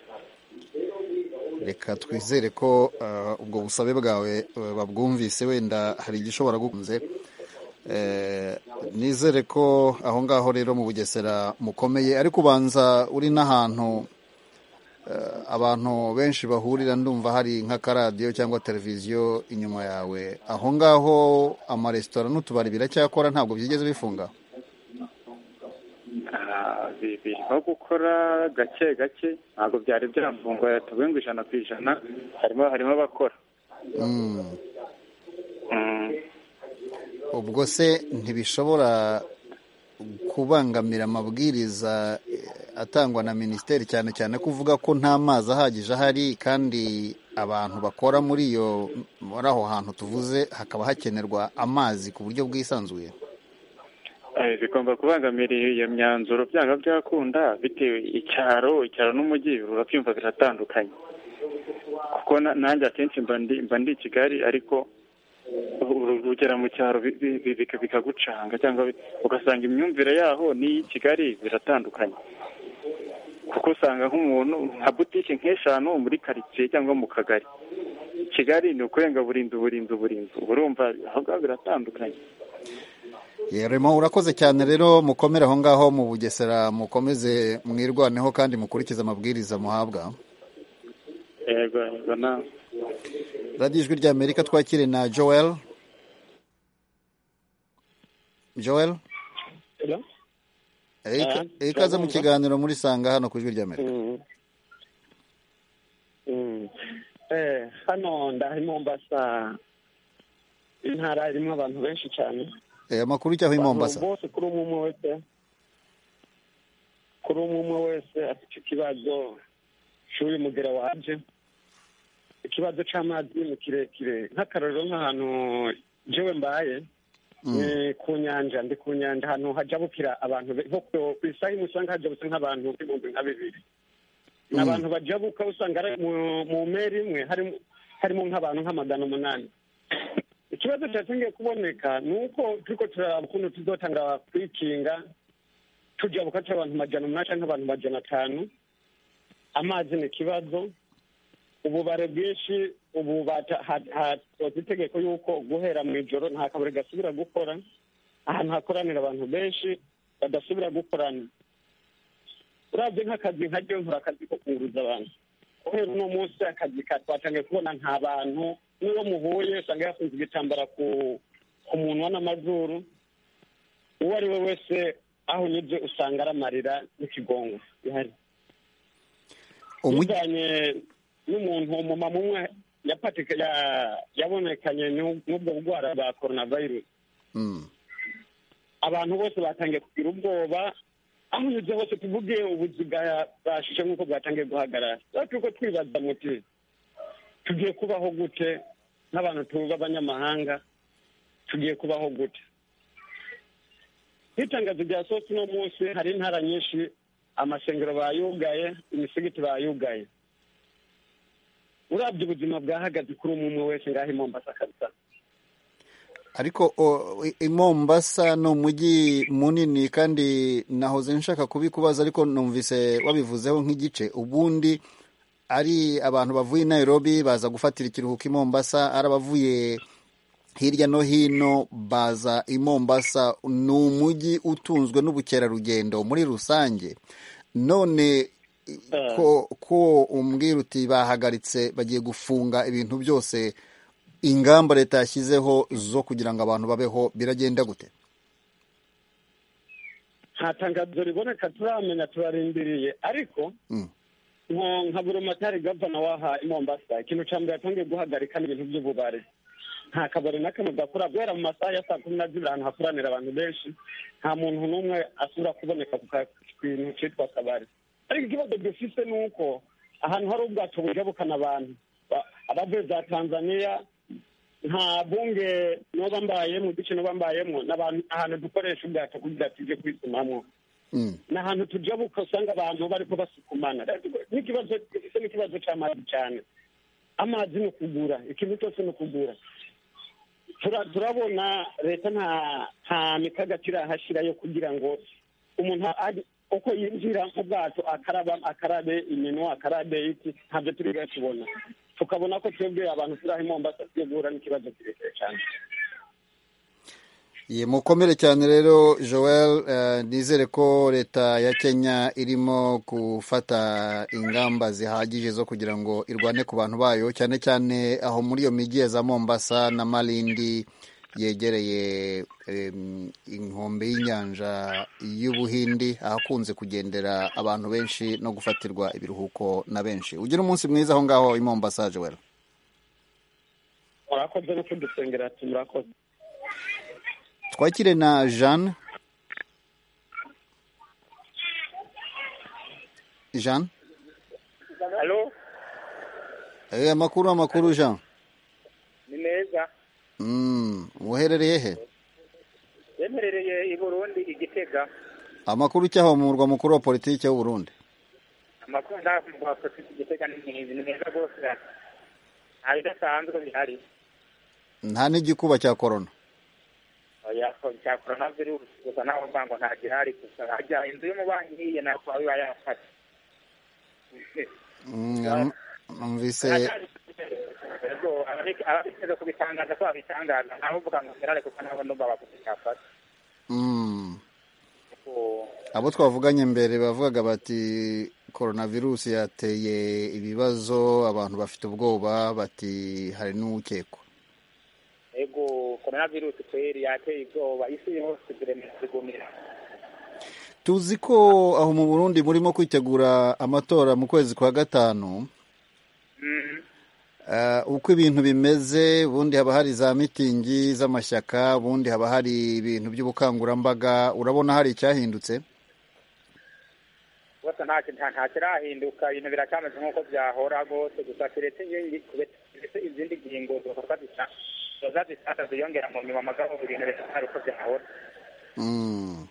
reka twizere ko uh, ubwo busabe bwawe uh, babwumvise wenda hari igishobora gukunze Eh, nizere ko aho ngaho rero mu bugesera mukomeye ariko ubanza uri n'ahantu eh, abantu benshi bahurira ndumva hari nk'akaradiyo cyangwa televiziyo inyuma yawe aho ngaho amaresitora n'utubari biracyakora ntabwo byigeze bifunga Ah, bi- birimo gukora gake gake ntabwo byari byafungura tuvuye ngo ijana ku ijana harimo harimo abakora Mm. Mm. ubwo se ntibishobora kubangamira amabwiriza eh, atangwa na minisiteri cyane cyane ko uvuga ko nta mazi ahagije ahari kandi abantu bakora muri iyo muri aho hantu tuvuze hakaba hakenerwa amazi ku buryo bwisanzuye Eh, bigomba kubangamira iyo myanzuro byanga byakunda bitewe icyaro icyaro n'umujyi urabyumva biratandukanye kuko na- nanjye akenshi mba ndi mba ndi i kigali ariko u- ugera mu cyaro bi- bi- bi- bika- bikagucanga cyangwa bi- ugasanga imyumvire yaho n'iyi kigali biratandukanye kuko usanga nk'umuntu nka butike nk'eshanu muri karitsiye cyangwa mu kagari kigali ni ukurenga burinzi uburinzi uburinzi uba urumva aho ngaho biratandukanye yeremo urakoze cyane rero mukomere aho ngaho mu bugesera mukomeze mwirwaneho kandi mukurikize amabwiriza muhabwa yego yego nawe radiyo ijwi ry'amerika twakire na joel joel Hello? Eh, ika- Eh, eh, ikaze mu turabumva. kiganiro muri sanga hano ku ijwi ry'amerika Mm. Mm. Eh, hano ndahari mombasa intara irimo abantu benshi cyane Eh, amakuru icyaho i mombasa Abantu bose kuri umwe umwe wese kuri umwe umwe wese afite ikibazo cy'uyu mugera waje ikibazo cy'amazi ni kirekire nk'akarorero nk'ahantu jewe mbaye ni ku nyanja ndi ku nyanja ahantu hajabukira abantu be- nko ku- ku isaha imwe usanga hajabutse nk'abantu ibihumbi nka bibiri ni abantu bajabuka usanga ari mu- mu meri imwe harimo harimo nk'abantu nk'amagana umunani ikibazo cyatangiye kuboneka ni uko turiko turaraba ukuntu tuzotanga kwikinga tujabuka cy'abantu majana umunani canke abantu majana atanu amazi ni ikibazo ububare bwinshi ubu bata- ha- hasohotse itegeko y'uko guhera mu ijoro nta kabari gasubira gukora ahantu hakoranira abantu benshi badasubira gukorana urabye nk'akazi nka ryo nkora akazi ko kunguruza abantu kubera uno munsi akazi ka twatangiye kubona nta bantu n'uwo muhuye usanga yafunze igitambara ku ku munwa n'amazuru uwo ari we wese aho unyuze usanga aramarira n'ikigongo bihari Umujyi- tujyanye n'umuntu umumama umwe yapatika ya- yabonekanye n'u- n'ubwo bugwara bwa coronavirus Mm. abantu bose batangiye kugira ubwoba aho unyuze hose tuvuge ubuzi bwa- bwashushe nk'uko bwatangiye guhagarara rero turiko twibaza muti tugiye kubaho gute nk'abantu tuba abanyamahanga tugiye kubaho gute nk'itangazo rya sosi uno munsi hari intara nyinshi amasengero bayugaye imisigiti bayugaye urabye ubuzima bwahagaze kuri umwe umwe wese ngaho i mombasa kabisa ariko o, i- i mombasa ni umujyi munini kandi nahoze nshaka kubikubaza ariko numvise wabivuzeho nk'igice ubundi ari abantu bavuye i nairobi baza gufatira ikiruhuko i mombasa ari abavuye hirya no hino baza i mombasa ni umujyi utunzwe n'ubukerarugendo muri rusange none ko, ko umbwira uti bahagaritse bagiye gufunga ibintu byose ingamba leta yashyizeho zo kugira ngo abantu babeho biragenda gute nta tangazo riboneka turamenya turarindiriye ariko Mm. nko nka buri matari gavana waha i mombasa ikintu cya mbere yatangiye guhagarika ni ibintu by'ububare nta kabari na kamwe gakora guhera mu masaha ya saa kumi na zibiri ahantu hakoranira abantu benshi nta muntu n'umwe asubira kuboneka ku ka- ku kintu cyitwa kabari ariko ikibazo dufite ni uko ahantu hari ubwato bujabukana abantu ba- abavuye za tanzaniya nta bunge noba mbayemo duce noba mbayemo n'abantu ahantu dukoresha ubwato kugira tujye kwisumamo Mm. ni ahantu tujabuka usanga abantu bariko basukumana n'ikibazo gifite n'ikibazo cy'amazi cyane amazi ni ukugura ikintu cyose ni ukugura Tura- turabona leta nta nta mikakati irahashyira yo kugira ngo umuntu ajye- uko yinjira mu bwato akaraba akarabe iminwa akarabe iki ntabyo turi bwe tubona tukabona ko twebwe abantu turi aho i mombasa twegura n'ikibazo kirekire cyane mukomere cyane rero joel eh, nizere ko leta ya kenya irimo gufata ingamba zihagije zo kugira ngo irwane ku bantu bayo cyane cyane aho muri iyo migi ya za mombasa na malindi yegereye em, inkombe y'inyanja y'ubuhindi ahakunze kugendera abantu benshi no gufatirwa ibiruhuko na benshi ugira umunsi mwiza aho ngaho i mombasa joel murakoze no kudusengera murakoze twakire na jeanne jeanne halo Eh, amakuru amakuru jean ni meza Mm, uherereye he yemerereye i burundi igitega amakuru cyaho mu murwa mukuru wa politiki w'u Burundi amakuru ntabwo afite igitega n'inkingi ni meza rwose nta bidasanzwe bihari nta n'igikuba cya korona cya korona virusi gusa naho mva ngo nta gihari gusa hajya inzu y'umubanyi ihiye ntabwo biba yafata Mm, num- numvise Yego, ababike- ababiteze kubitangaza ko babitangaza ntabuvuga ngo ferare kuko nabo ndumva bakuze cyafata mm, Kuko abo twavuganye mbere bavugaga bati koronavirusi yateye ibibazo abantu bafite ubwoba bati hari n'ukekwa ego korona virusi kweri yateye ubwoba isi yose ziremera zigumira tuzi ko aho mu burundi murimo kwitegura amatora mu kwezi kwa gatanu Mhm. Eh, uko ibintu bimeze ubundi haba hari za mitingi z'amashyaka ubundi haba hari ibintu by'ubukangurambaga urabona hari icyahindutse rwose nta nta- nta kirahinduka ibintu biracyameze nk'uko byahora rwose gusa keretse inkingi- keretse izindi ngingo zoza zisa- zoza zisata ziyongera mu nyuma magabo ibintu biracyari uko byahora Mm.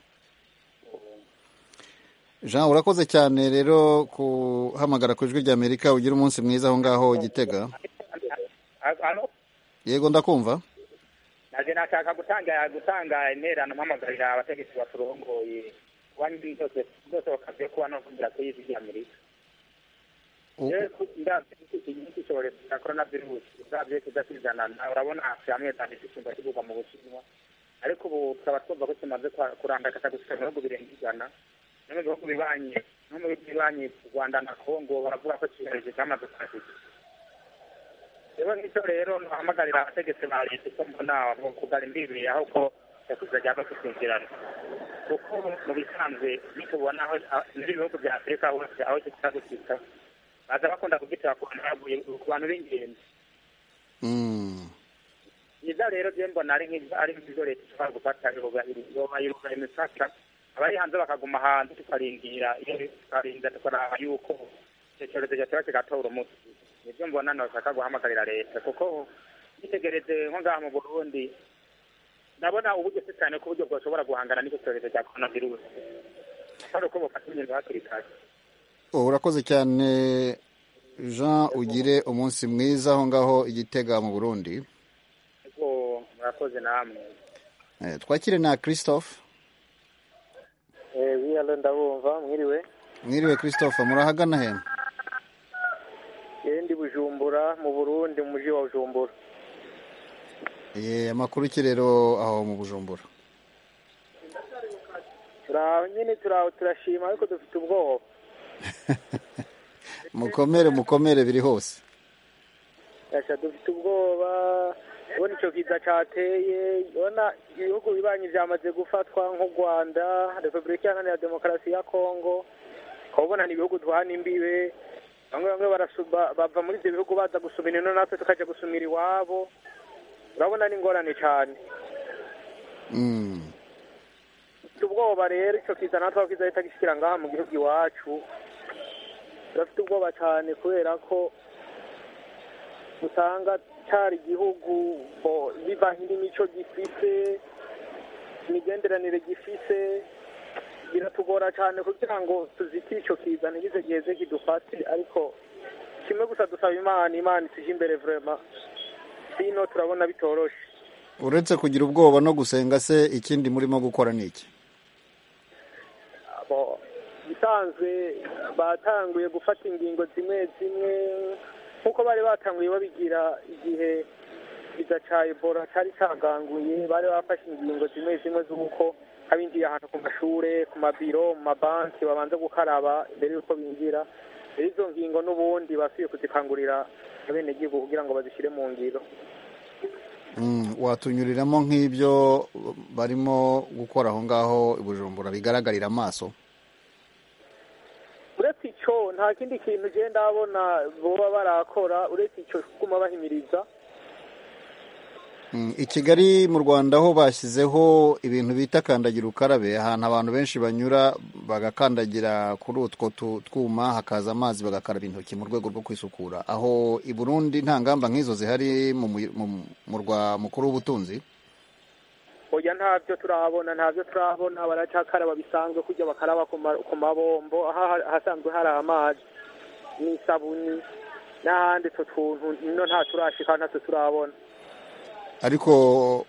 jean urakoze cyane rero kuhamagara ku ijwi ry'amerika ugira umunsi mwiza aho ngaho igitega hano yego ndakumva naje nashaka gutanga gutanga intererano mpamagarira abategetsi baturongoye kuba n'ibintu byose byose bakabye kuba no kugira ku y'isi ry'amerika U- rero iki cyorezo cya korona virusi uzabye kidasizanana urabona hamwe tandika icyumba kibuga mu bushinwa ariko ubu tukaba twumva ko kimaze kwa- kurandakata gushika mu bihugu birenga ijana no mu bihugu bibanyi no mu bihugu bibanyi u rwanda na kongo baravuga ko cyorezo cyamaze kwataka rero nicyo rero nuhamagarira abategetsi ba leta uko mbona mu kugara imbibi aho ko yakuzajya bagusinzirana kuko mu bisanzwe nitubona aho muri ibihugu bya afurika hose aho gisa gusika baza bakunda kugitera ku bantu baguye ku bantu b'ingenzi Mm. byiza rero byo mbona ari nk'ibyo ari nk'ibyo leta ishobora gufata irubahiriza irubahiriza imipaka abari hanze bakaguma hanze tukarindira iyo tukarinda tukaraba yuko icyo cyorezo cyatera kigatora umuti nibyo mbona nashaka guhamagarira leta kuko yitegereze nko ngaha mu burundi ndabona ubugese cyane ko uburyo bwashobora guhangana n'icyo cyorezo cya korona virusi atari uko bufata ingingo hakiri kare urakoze cyane jean ugire umunsi mwiza aho ngaho igitega mu burundi ariko murakoze namwe Eh, twakire na christophe wiyalo ndabumva mwiriwe mwiriwe christophe murahagana he yendi bujumbura mu burundi mu mujyi wa bujumbura Ye, amakuru ki rero aho mu bujumbura turaho nyine turaho turashima ariko dufite ubwoba mukomere mukomere biri hose Yasha dufite ubwoba ubona icyo kiza cyateye ubona ibihugu bibanyi byamaze gufatwa nk'u rwanda repubulika iharanira demokarasi ya kongo ukaba ubona ni ibihugu duhana imbibe bamwe bamwe barasu- ba- bava muri ibyo bihugu baza gusumira ino natwe tukajya gusumira iwabo urabona ni ingorane cyane Mm. dufite ubwoba rero icyo kiza natwe aho kizahita gishyikira ngaha mu gihugu iwacu turafite ubwoba cyane kubera ko usanga cyari igihugu bo- bivanye n'imico gifise imigenderanire gifise biratugora cyane kugira ngo tuzitire icyo kiza ntigize giheze kidufate ariko kimwe gusa dusaba imana imana isije imbere vurema bino turabona bitoroshe uretse kugira ubwoba no gusenga se ikindi murimo gukora ni iki Abo- bisanzwe batanguye gufata ingingo zimwe zimwe nk'uko bari batanguye babigira igihe bigaca ebola cyari cyaganguye bari bafashe ingingo zimwe zimwe z'uko abinjiye ahantu ku mashure ku mabiro mu mabanki babanza gukaraba mbere y'uko binjira rero izo ngingo n'ubundi basubiye kuzikangurira abenegihugu kugira ngo bazishyire mu ngiro watunyuriramo nk'ibyo barimo gukora aho ngaho i bujumbura bigaragarira amaso uretse icyo nta kindi kintu ugenda abona baba barakora uretse icyo kuguma bahimiriza i kigali mu rwanda ho bashyizeho ibintu bita kandagira ukarabe ahantu abantu benshi banyura bagakandagira kuri utwo twuma hakaza amazi bagakaraba intoki mu rwego rwo kwisukura aho i burundi nta ngamba nk'izo zihari mu rwa mukuru w'ubutunzi oya ntabyo turahabona ntabyo turahabona baracyakaraba bisanzwe kujya bakaraba ku mabombo aho hasanzwe hari amazi n'isabuni n'ahandi utwo tuntu no nta turashika ntatwo turabona ariko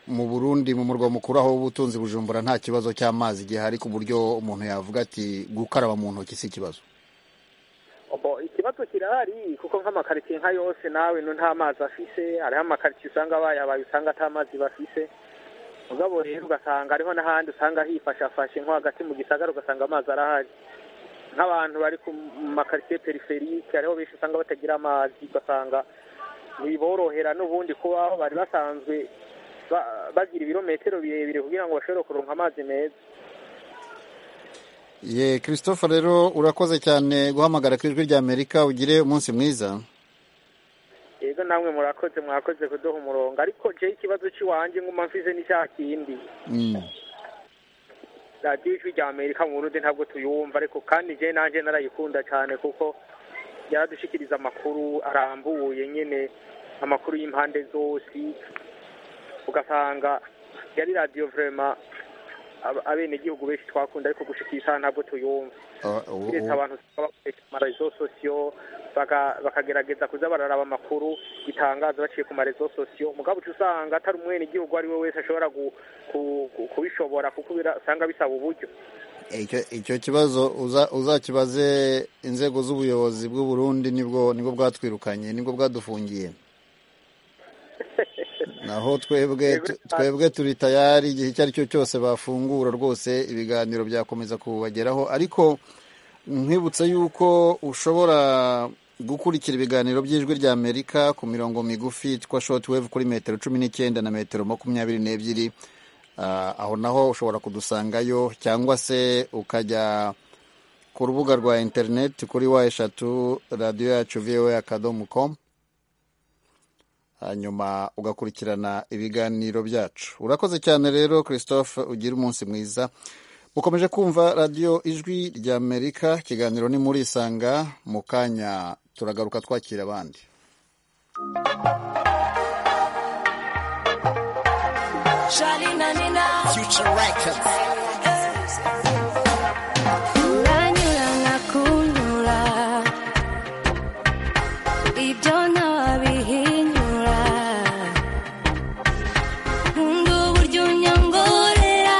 mu burundi mu murwa mukuru aho ubutunzi bujumbura nta kibazo cy'amazi gihari ku buryo umuntu yavuga ati gukaraba mu ntoki si ikibazo ikibazo kirahari kuko nk'amakaritsiye nka yose nawe no nta mazi afise hariho amakaritsiye usanga bayabaye usanga ata mazi bafise mugabo rero ugasanga hariho n'ahandi usanga hifashafashe nko hagati mu gisagara ugasanga amazi arahari nk'abantu bari ku makaritsiye periferike hariho benshi usanga batagira amazi ugasanga ntiborohera n'ubundi kubaho bari basanzwe bagira ibirometero birebire kugira ngo bashobore kuronka amazi meza ye christophe rero urakoze cyane guhamagara ku ijwi rya amerika ugire umunsi mwiza yego namwe murakoze mwakoze kuduha umurongo ariko jya ikibazo cy'iwanjye nk'uma mfize n'icya kindi radiyo ijwi rya amerika mu burundi ntabwo tuyumva ariko kandi jya nanjye narayikunda cyane kuko yaradushikiriza amakuru arambuye nyine amakuru y'impande zose ugasanga yari radiyo vurema abenegihugu benshi twakunda ariko gushikisha ntabwo tuyumva keretse abantu bakoresha amarezo sosiyo bakagerageza kuza bararaba amakuru bitangaza baciye ku marezo sosiyo mugabo uca usanga atari umwenegihugu uwo ari we wese ashobora kubishobora kuko usanga bisaba uburyo icyo kibazo uzakibaze inzego z'ubuyobozi bw'u Burundi nibwo nibwo bwatwirukanye nibwo bwadufungiye naho twebwe twebwe turi tayari igihe icyo ari cyo cyose bafungura rwose ibiganiro byakomeza kubageraho ariko nkwibutse yuko ushobora gukurikira ibiganiro by'ijwi rya amerika ku mirongo migufi yitwa shoti kuri metero cumi n'icyenda na metero makumyabiri n'ebyiri aho naho ushobora kudusangayo cyangwa se ukajya ku rubuga rwa interineti kuri wa eshatu radiyo yacu viwe akadomo komu hanyuma ugakurikirana ibiganiro byacu urakoze cyane rero christophe ugira umunsi mwiza mukomeje kumva radiyo ijwi rya amerika ikiganiro ni murisanga mu kanya turagaruka twakira abandi Future Records. Nanyura nkakunyura ibyo ntawabihinyura nkunda uburyo unyongorera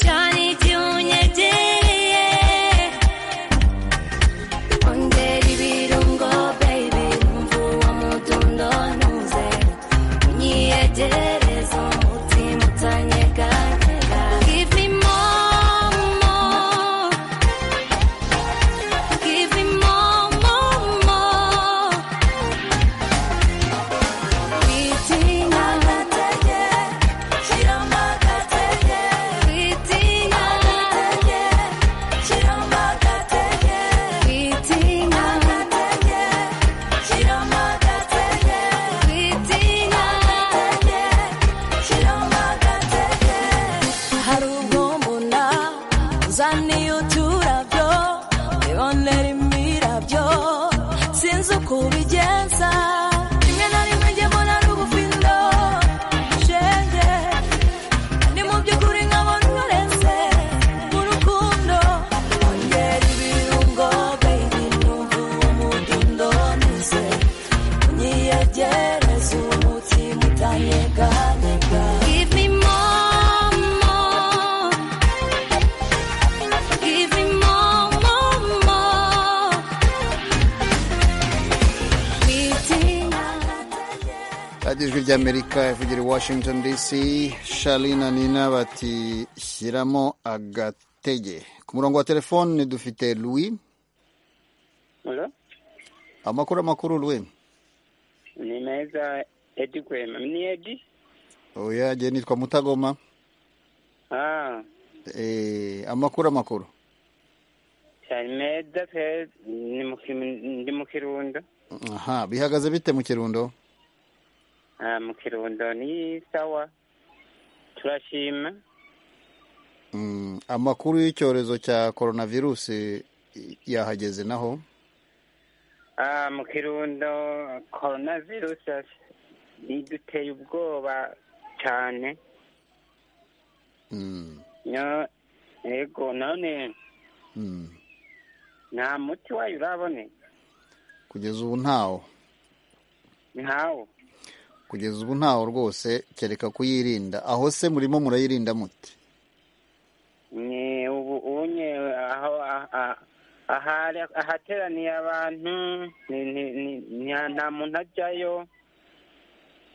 cyane igihe unyegereye ongera ibirungo baby numva uwo mudundo ntuze unyiyegereza umutima utanye radiyo ijwi ry'amerika ivugira i washington dc shali na nina bati shyiramo agatege ku murongo wa telefone dufite louis amakuru amakuru louis ni meza edi kwema ni edi oya jye nitwa mutagoma ah Eh, amakuru amakuru cyane meza pe ni mu Kiru- ndi mu kirundo aha bihagaze bite mu kirundo ah mu kirundo ni sawa turashima Mm, amakuru y'icyorezo cya coronavirusi yahageze naho ah mu kirundo corona virus iduteye ubwoba cyane Mm, Nyo- yego none mm. nta muti wayo uraboneka kugeza ubu ntawo ntawo kugeza ubu ntawo rwose kereka kuyirinda aho se murimo murayirinda muti ni ubu unye aho aha- ahari- ahateraniye abantu ni- ni- ni- ni- nta muntu ajyayo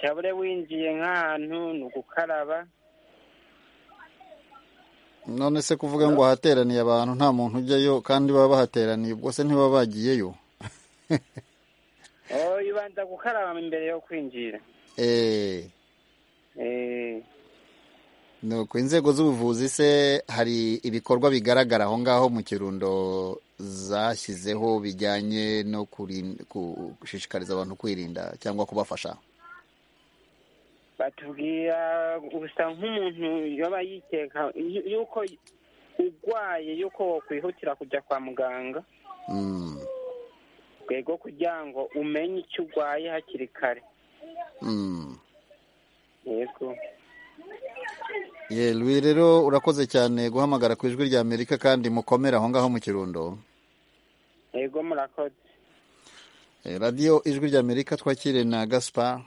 cyabure winjiye nk'ahantu ni ugukaraba none se kuvuga ngo hateraniye abantu nta muntu ujyayo kandi baba bahateraniye ubwo se ntibaba bagiyeyo oh ibanza gukaraba imbere yo kwinjira Eh, Eh, ni uku inzego z'ubuvuzi se hari ibikorwa bigaragara aho ngaho mu kirundo zashyizeho bijyanye no kurin- gushishikariza abantu kwirinda cyangwa kubafasha batubwira gusa nk'umuntu yaba yikeka yu- yuko urwaye yuko wakwihutira kujya kwa muganga Mm, rwego kugira ngo umenye icyo urwaye hakiri kare mm. yego ye Louis rero urakoze cyane guhamagara ku ijwi rya amerika kandi mukomere aho ngaho mu kirundo yego murakoze Eh, radiyo ijwi rya amerika twakire na gaspar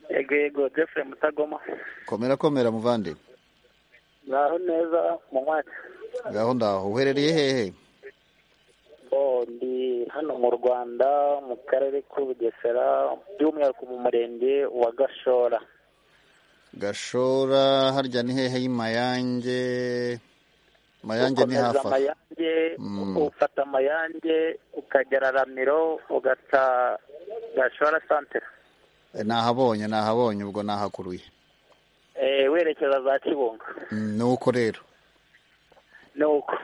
yego yego jeffrey mutagoma komera komera muvande ngaho neza mu mwaka ngaho ndaho uherereye hehe Oh, ndi hano mu rwanda mu karere k'ubugesera by'umwihariko mu murenge wa gashora gashora harya ni hehe y'amayange mayange ni ukomeza hafi aho. amayange Mm. ufata amayange ukagera ramiro ugaca gashora santere Eh, nahabonye nahabonye ubwo nahakuruye Eh, werekeza za kibungo Mm, nuko rero ni uko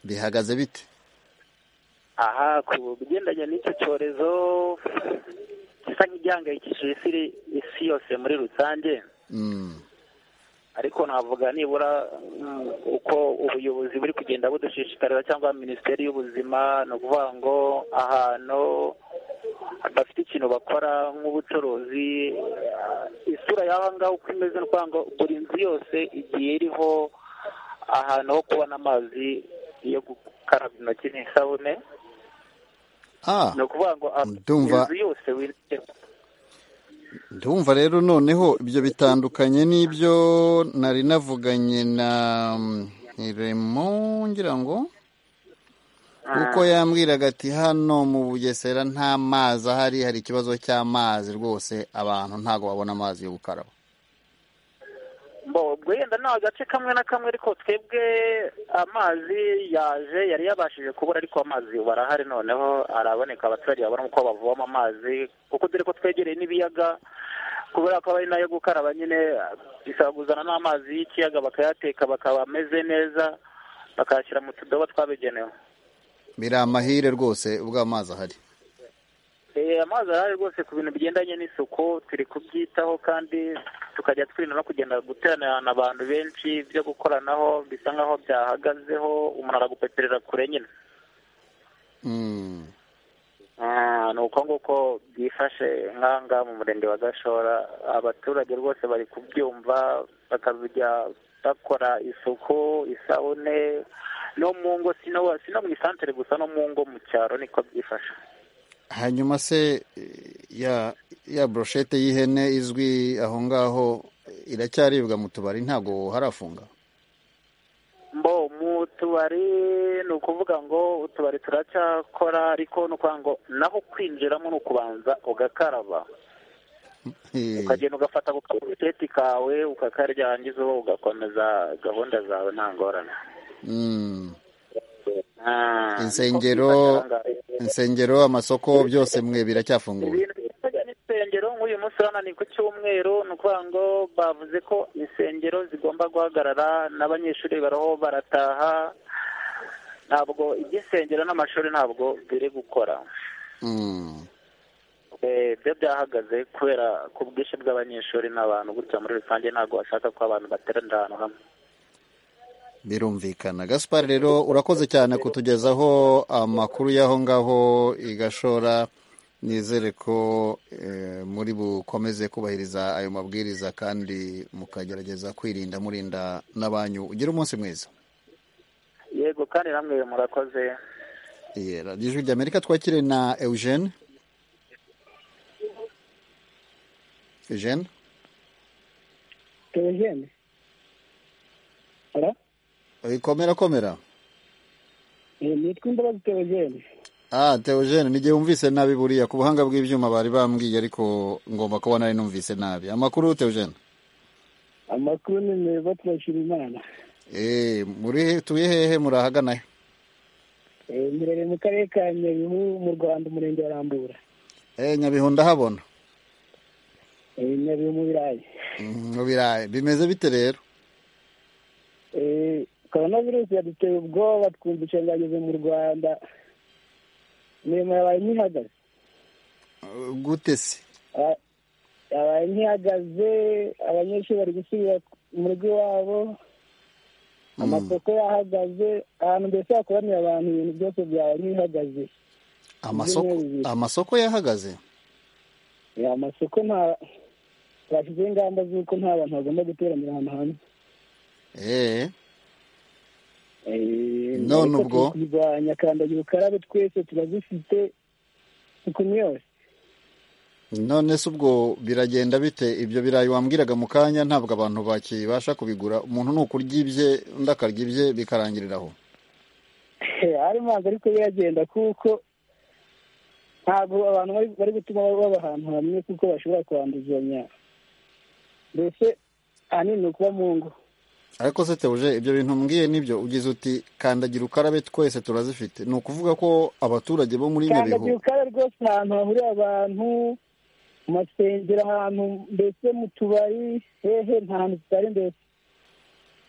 bihagaze bite aha ku bigendanye n'icyo cyorezo gisa nk'igihangayikishije isi iri- isi yose muri rusange Mm, ariko navuga nibura mm, uko ubuyobozi buri kugenda budushishikarira cyangwa minisiteri y'ubuzima ni ukuvuga ngo ahantu bafite ikintu bakora nk'ubucuruzi ah, isura y'aho ngaho uko imeze ni ukuvuga ngo buri nzu yose igiye iriho ahantu ho kubona amazi yo gukaraba intoki n'isabune ah ni ukuvuga ngo ah, Ndumva. inzu yose winjira ndumva rero noneho ibyo bitandukanye n'ibyo nari navuganye na remo ngira ngo kuko yambwiraga ati hano mu bugesera nta mazi ahari hari ikibazo cy'amazi rwose abantu ntabwo babona amazi yo gukaraba Bo, wenda ni agace kamwe na kamwe ariko twebwe amazi yaje yari yabashije kubura ariko amazi ubu arahari noneho araboneka abaturage babona uko bavoma amazi kuko dore ko twegereye n'ibiyaga kubera ko aba ari nayo gukaraba nyine bisaba kuzana n'amazi y'ikiyaga bakayateka bakaba ameze neza bakayashyira mu tudobo twabigenewe biri amahire rwose ubwo amazi ahari Eh, amazi arahari rwose ku bintu bigendanye n'isuku turi kubyitaho kandi tukajya twirinda no kugenda guteranirana abantu benshi byo gukoranaho bisa nkaho byahagazeho umuntu aragupeperera kure nyine Mm. Ah, ni uko nguko byifashe nkanga mu murenge wa gashora abaturage rwose bari kubyumva bakazajya bakora isuku isabune no mu ngo sino sino mu isantere gusa no mu ngo mu cyaro niko byifashe hanyuma se eh, ya ya broshete y'ihene izwi aho ngaho iracyaribwa mu tubari ntabwo harafunga mbo mu tubari ni ukuvuga ngo utubari turacyakora ariko ni ukuvuga ngo naho kwinjiramo ni ukubanza ugakaraba Eh, ukagenda ugafata ku kabuteti kawe ukakarya wangiza uwo ugakomeza gahunda zawe nta ngorane mm. Ah, Insengero- niko byifata ahangaha. insengero amasoko byose mwe biracyafunguye ibintu bijyanye n'insengero nk'uyu munsi hano ni ku cyumweru ni ukuvuga ngo bavuze ko insengero zigomba guhagarara n'abanyeshuri baraho barataha ntabwo iby'insengero n'amashuri ntabwo biri gukora Mm. Eh, ibyo byahagaze kubera ku bwinshi bw'abanyeshuri n'abantu gutya muri rusange ntabwo bashaka ko abantu bateranira ahantu hamwe birumvikana gaspar rero urakoze cyane kutugezaho amakuru y'aho ngaho i gashora nizere ko eh, muri bukomeze kubahiriza ayo mabwiriza kandi mukagerageza kwirinda murinda n'abanyu ugire umunsi mwiza yego kandi namwe murakoze Yeah, radiyo ijwi ry'amerika twakire na eugene eugene Eugene Halo? Eh, komera komera Eh, nitwa Imbabazi Theogene Ah, Theogene ni gihe wumvise nabi buriya ku buhanga bw'ibyuma bari bambwiye ariko ngomba kuba nari numvise nabi amakuru Theogene amakuru ni meza turashima imana eh muri he- tuye hehe murahagana he Eh, murere mu karere ka nyabihu mu rwanda umurenge wa rambura eh Nyabihu ndahabona Eh, nyabihu mu birayi Mm, mu birayi bimeze bite rero Eh, koronavirusi yaduteye ubwoba twumva ishanganyije mu rwanda imirimo yabaye nk'ihagaze Uh, gute se Aba- yabaye nk'ihagaze abanyeshuri bari gusubira mu rugo iwabo amasoko yahagaze ahantu mbese hakoraniye abantu ibintu byose byabaye nk'ibihagaze amasoko bibiri. amasoko yahagaze Eh, amasoko nta bashyizeho ingamba z'uko nta bantu bagomba guteranira ahantu hamwe eh Eh, None ariko ubwo? turi kurwanya kandagira ukarabe twese turazifite ikuntu yose none se ubwo biragenda bite ibyo birayi wambwiraga mu kanya ntabwo abantu bakibasha kubigura umuntu ni ukurya ibye undi akarya ibye bikarangirira aho ari mazi ariko biragenda kuko ntabwo abantu bari- bari gutuma baba ahantu hamwe kuko bashobora kwanduzanya mbese ahanini ni ukuba mu ngo ariko se teuje ibyo bintu mbwiye nibyo ugize uti kandagira ukarabe twese turazifite ni ukuvuga ko abaturage bo muri kandagira nyabihu ukarabe rwose ni ahantu hahurira abantu mu masengero ahantu mbese mu tubari hehe nta hantu tutari mbese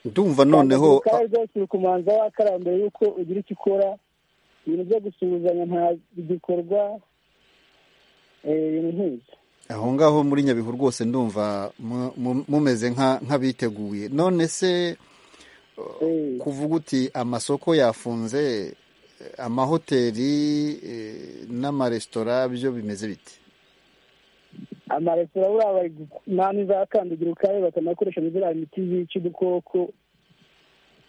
ndumva noneho Kandagira ukarabe rwose uri kumanza wakaraba mbere y'uko ugira icyo ukora ibintu byo gusuhuzanya nta bigikorwa eh, ibintu nk'ibyo aho ngaho muri nyabihu rwose ndumva mu- mu- mumeze nka- nk'abiteguye none se Eh. kuvuga uti amasoko yafunze eh, amahoteli eh, n'amaresitora byo bimeze biti amaresitora buriya bari mpamvu za kandagira ukarabe bakanakoresha muri ziriya miti yica udukoko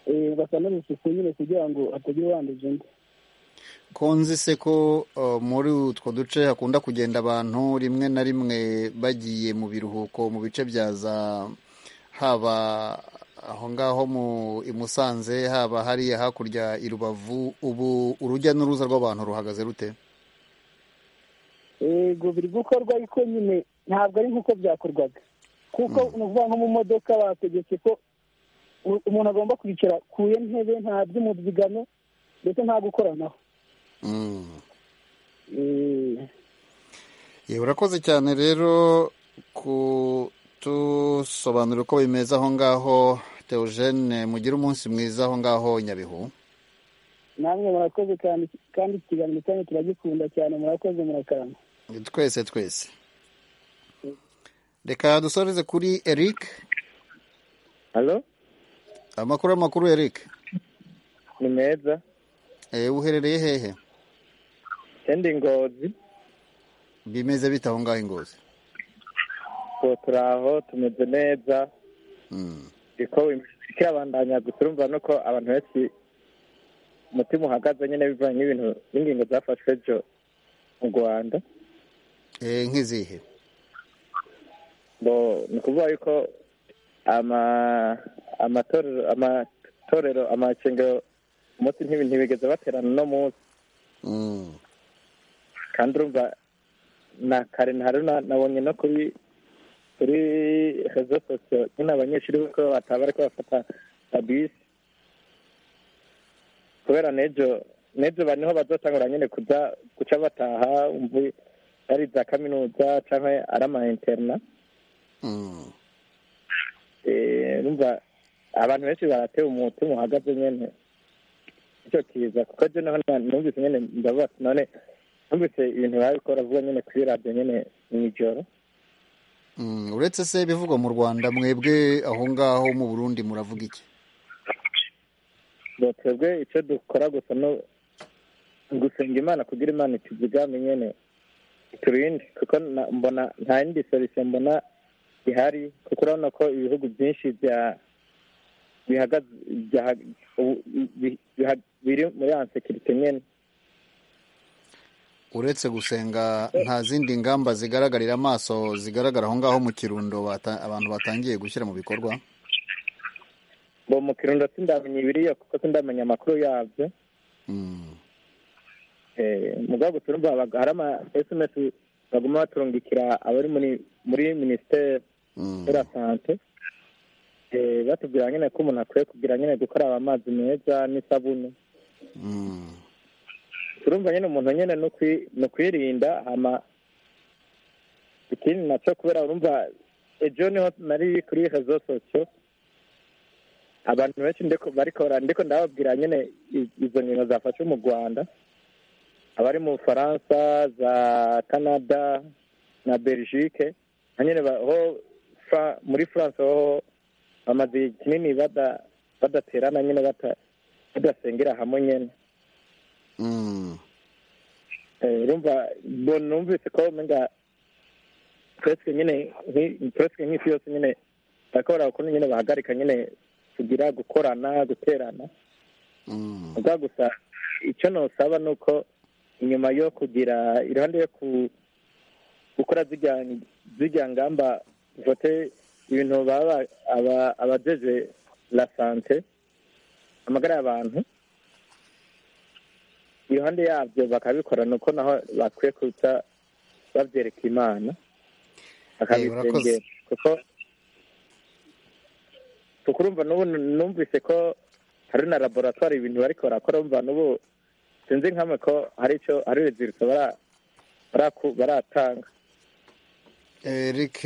eh, bakanazisuku nyine kugira ngo hatagira uwanduza undi ko nzi se ko uh, muri utwo duce hakunda kugenda abantu rimwe na rimwe bagiye mu biruhuko mu bice bya za haba aho ngaho mu i Musanze haba hariya hakurya i Rubavu ubu urujya n'uruza rw'abantu ruhagaze rute yego biri gukorwa ariko nyine ntabwo ari nk'uko byakorwaga kuko ni ukuvuga nko mu modoka bategetse ko u- umuntu agomba kwicara ku iyo ntebe nta by'umubyigano ndetse nta gukoranaho mm. Eh, Ye, urakoze cyane rero kutusobanurira uko bimeze aho ngaho Theogene mugire umunsi mwiza aho ngaho Nyabihu namwe murakoze cyane kandi iki kiganiro cyanyu turagikunda cyane murakoze murakarama twese twese reka dusoreze kuri eric halo amakuru amakuru eric ni meza Eh, uherereye hehe endi ngozi bimeze bite aho ngaho ingozi ngo turi aho tumeze neza Mm. ariko ikirabandanya gusa urumva nuko abantu benshi umutima uhagaze nyine bivanye n'ibintu n'ingingo zafashwe ejo mu rwanda Eh, nk'izihe ngo ni ukuvuga yuko ama- amatorero amatorero amashengero umunsi ntibi- ntibigeze baterana uno munsi Mm. kandi urumva na kare ntari na- nabonye no kuri kuri rezo sosiyo nyine abanyeshuri ko bataba ariko bafata abisi kubera nejo nejo ba niho bazatangura nyine kuza guca bataha umva ari za kaminuza cyangwa ari ama interina Mm. Eh, numva abantu benshi baratewe umutima uhagaze nyine icyo kiza kuko je naho na- numvise nyine ndavuga ati none numvise ibintu babikora vuba nyine kuri radiyo nyine mw'ijoro Mm, uretse se ibivugwa mu rwanda mwebwe aho ngaho mu burundi muravuga iki ngo twebwe icyo dukora gusa no gusenga imana kugira imana ituzigame nyene iturinde kuko na- mbona nta yindi solution mbona ihari kuko urabona ko ibihugu byinshi bya bihagaze byaha- ubu- bi- biha- biri muri ansekirite nyene uretse gusenga nta zindi ngamba zigaragarira amaso zigaragara aho ngaho mu kirundo bata- abantu batangiye gushyira mu bikorwa bo mu kirundo sindamenya ibiriyo kuko sindamenya amakuru yabyo Mm. Eh, mugabo gusa urumva haba- hari ama sms baguma baturungikira abari muri muri minisiteri Mm. de la sante Eh, batubwira nyine ko umuntu akwiye kugira nyine gukaraba amazi meza n'isabune Mm. turumva nyine umuntu nyine ni ukwi- ni ukwirinda hama ikindi nacyo kubera urumva ejo niho nari kuri rezo sosiyo abantu benshi ndiko barikora ndiko ndababwira nyine i- izo ngingo zafashe mu rwanda abari mu bufaransa za canada na belgique na nyine ba- ho Fra- muri france ho bamaze igihe kinini bada- badaterana nyine bata- badasengera hamwe nyine Mm. Eh, urumva bo numvise ko umenga presque nyine nki- presque nk'isi yose nyine bakora ukuntu nyine bahagarika nyine kugira gukorana guterana Mm. ubwa gusa icyo nosaba ni uko inyuma yo kugira iruhande yo ku- gukora zirya- zirya ngamba vote ibintu baba aba- abajeje la sante amagara y'abantu iruhande yabyo bakabikora ni uko naho bakwiye kuza babyereka imana urakoze. bakabisengera kuko kuko urumva n'ubu numvise ko hari na laboratwari ibintu bariko barakora umva n'ubu sinzi nk'amwe ko hari icyo hari urubyiruko bara- baraku- baratanga Eric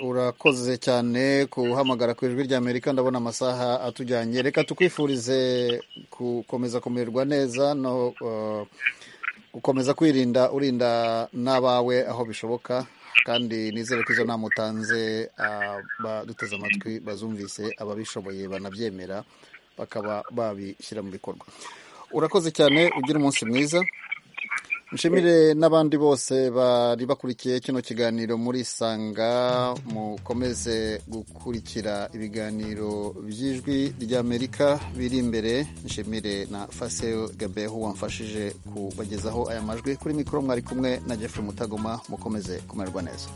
urakoze cyane kuhamagara ku ijwi ry'Amerika ndabona amasaha atujyanye reka tukwifurize gukomeza kumererwa neza no uh, gukomeza kwirinda urinda n'abawe aho bishoboka kandi nizere ko izo nama utanze baduteze amatwi bazumvise ababishoboye banabyemera bakaba babishyira mu bikorwa urakoze cyane ugira umunsi mwiza nshimire n'abandi bose bari bakurikiye kino kiganiro muri sanga mukomeze gukurikira ibiganiro by'ijwi ry'amerika biri imbere nshimire na fasel gabeho wamfashije kubagezaho aya majwi kuri mikoro mwari kumwe na jeffrey mutagoma mukomeze kumererwa neza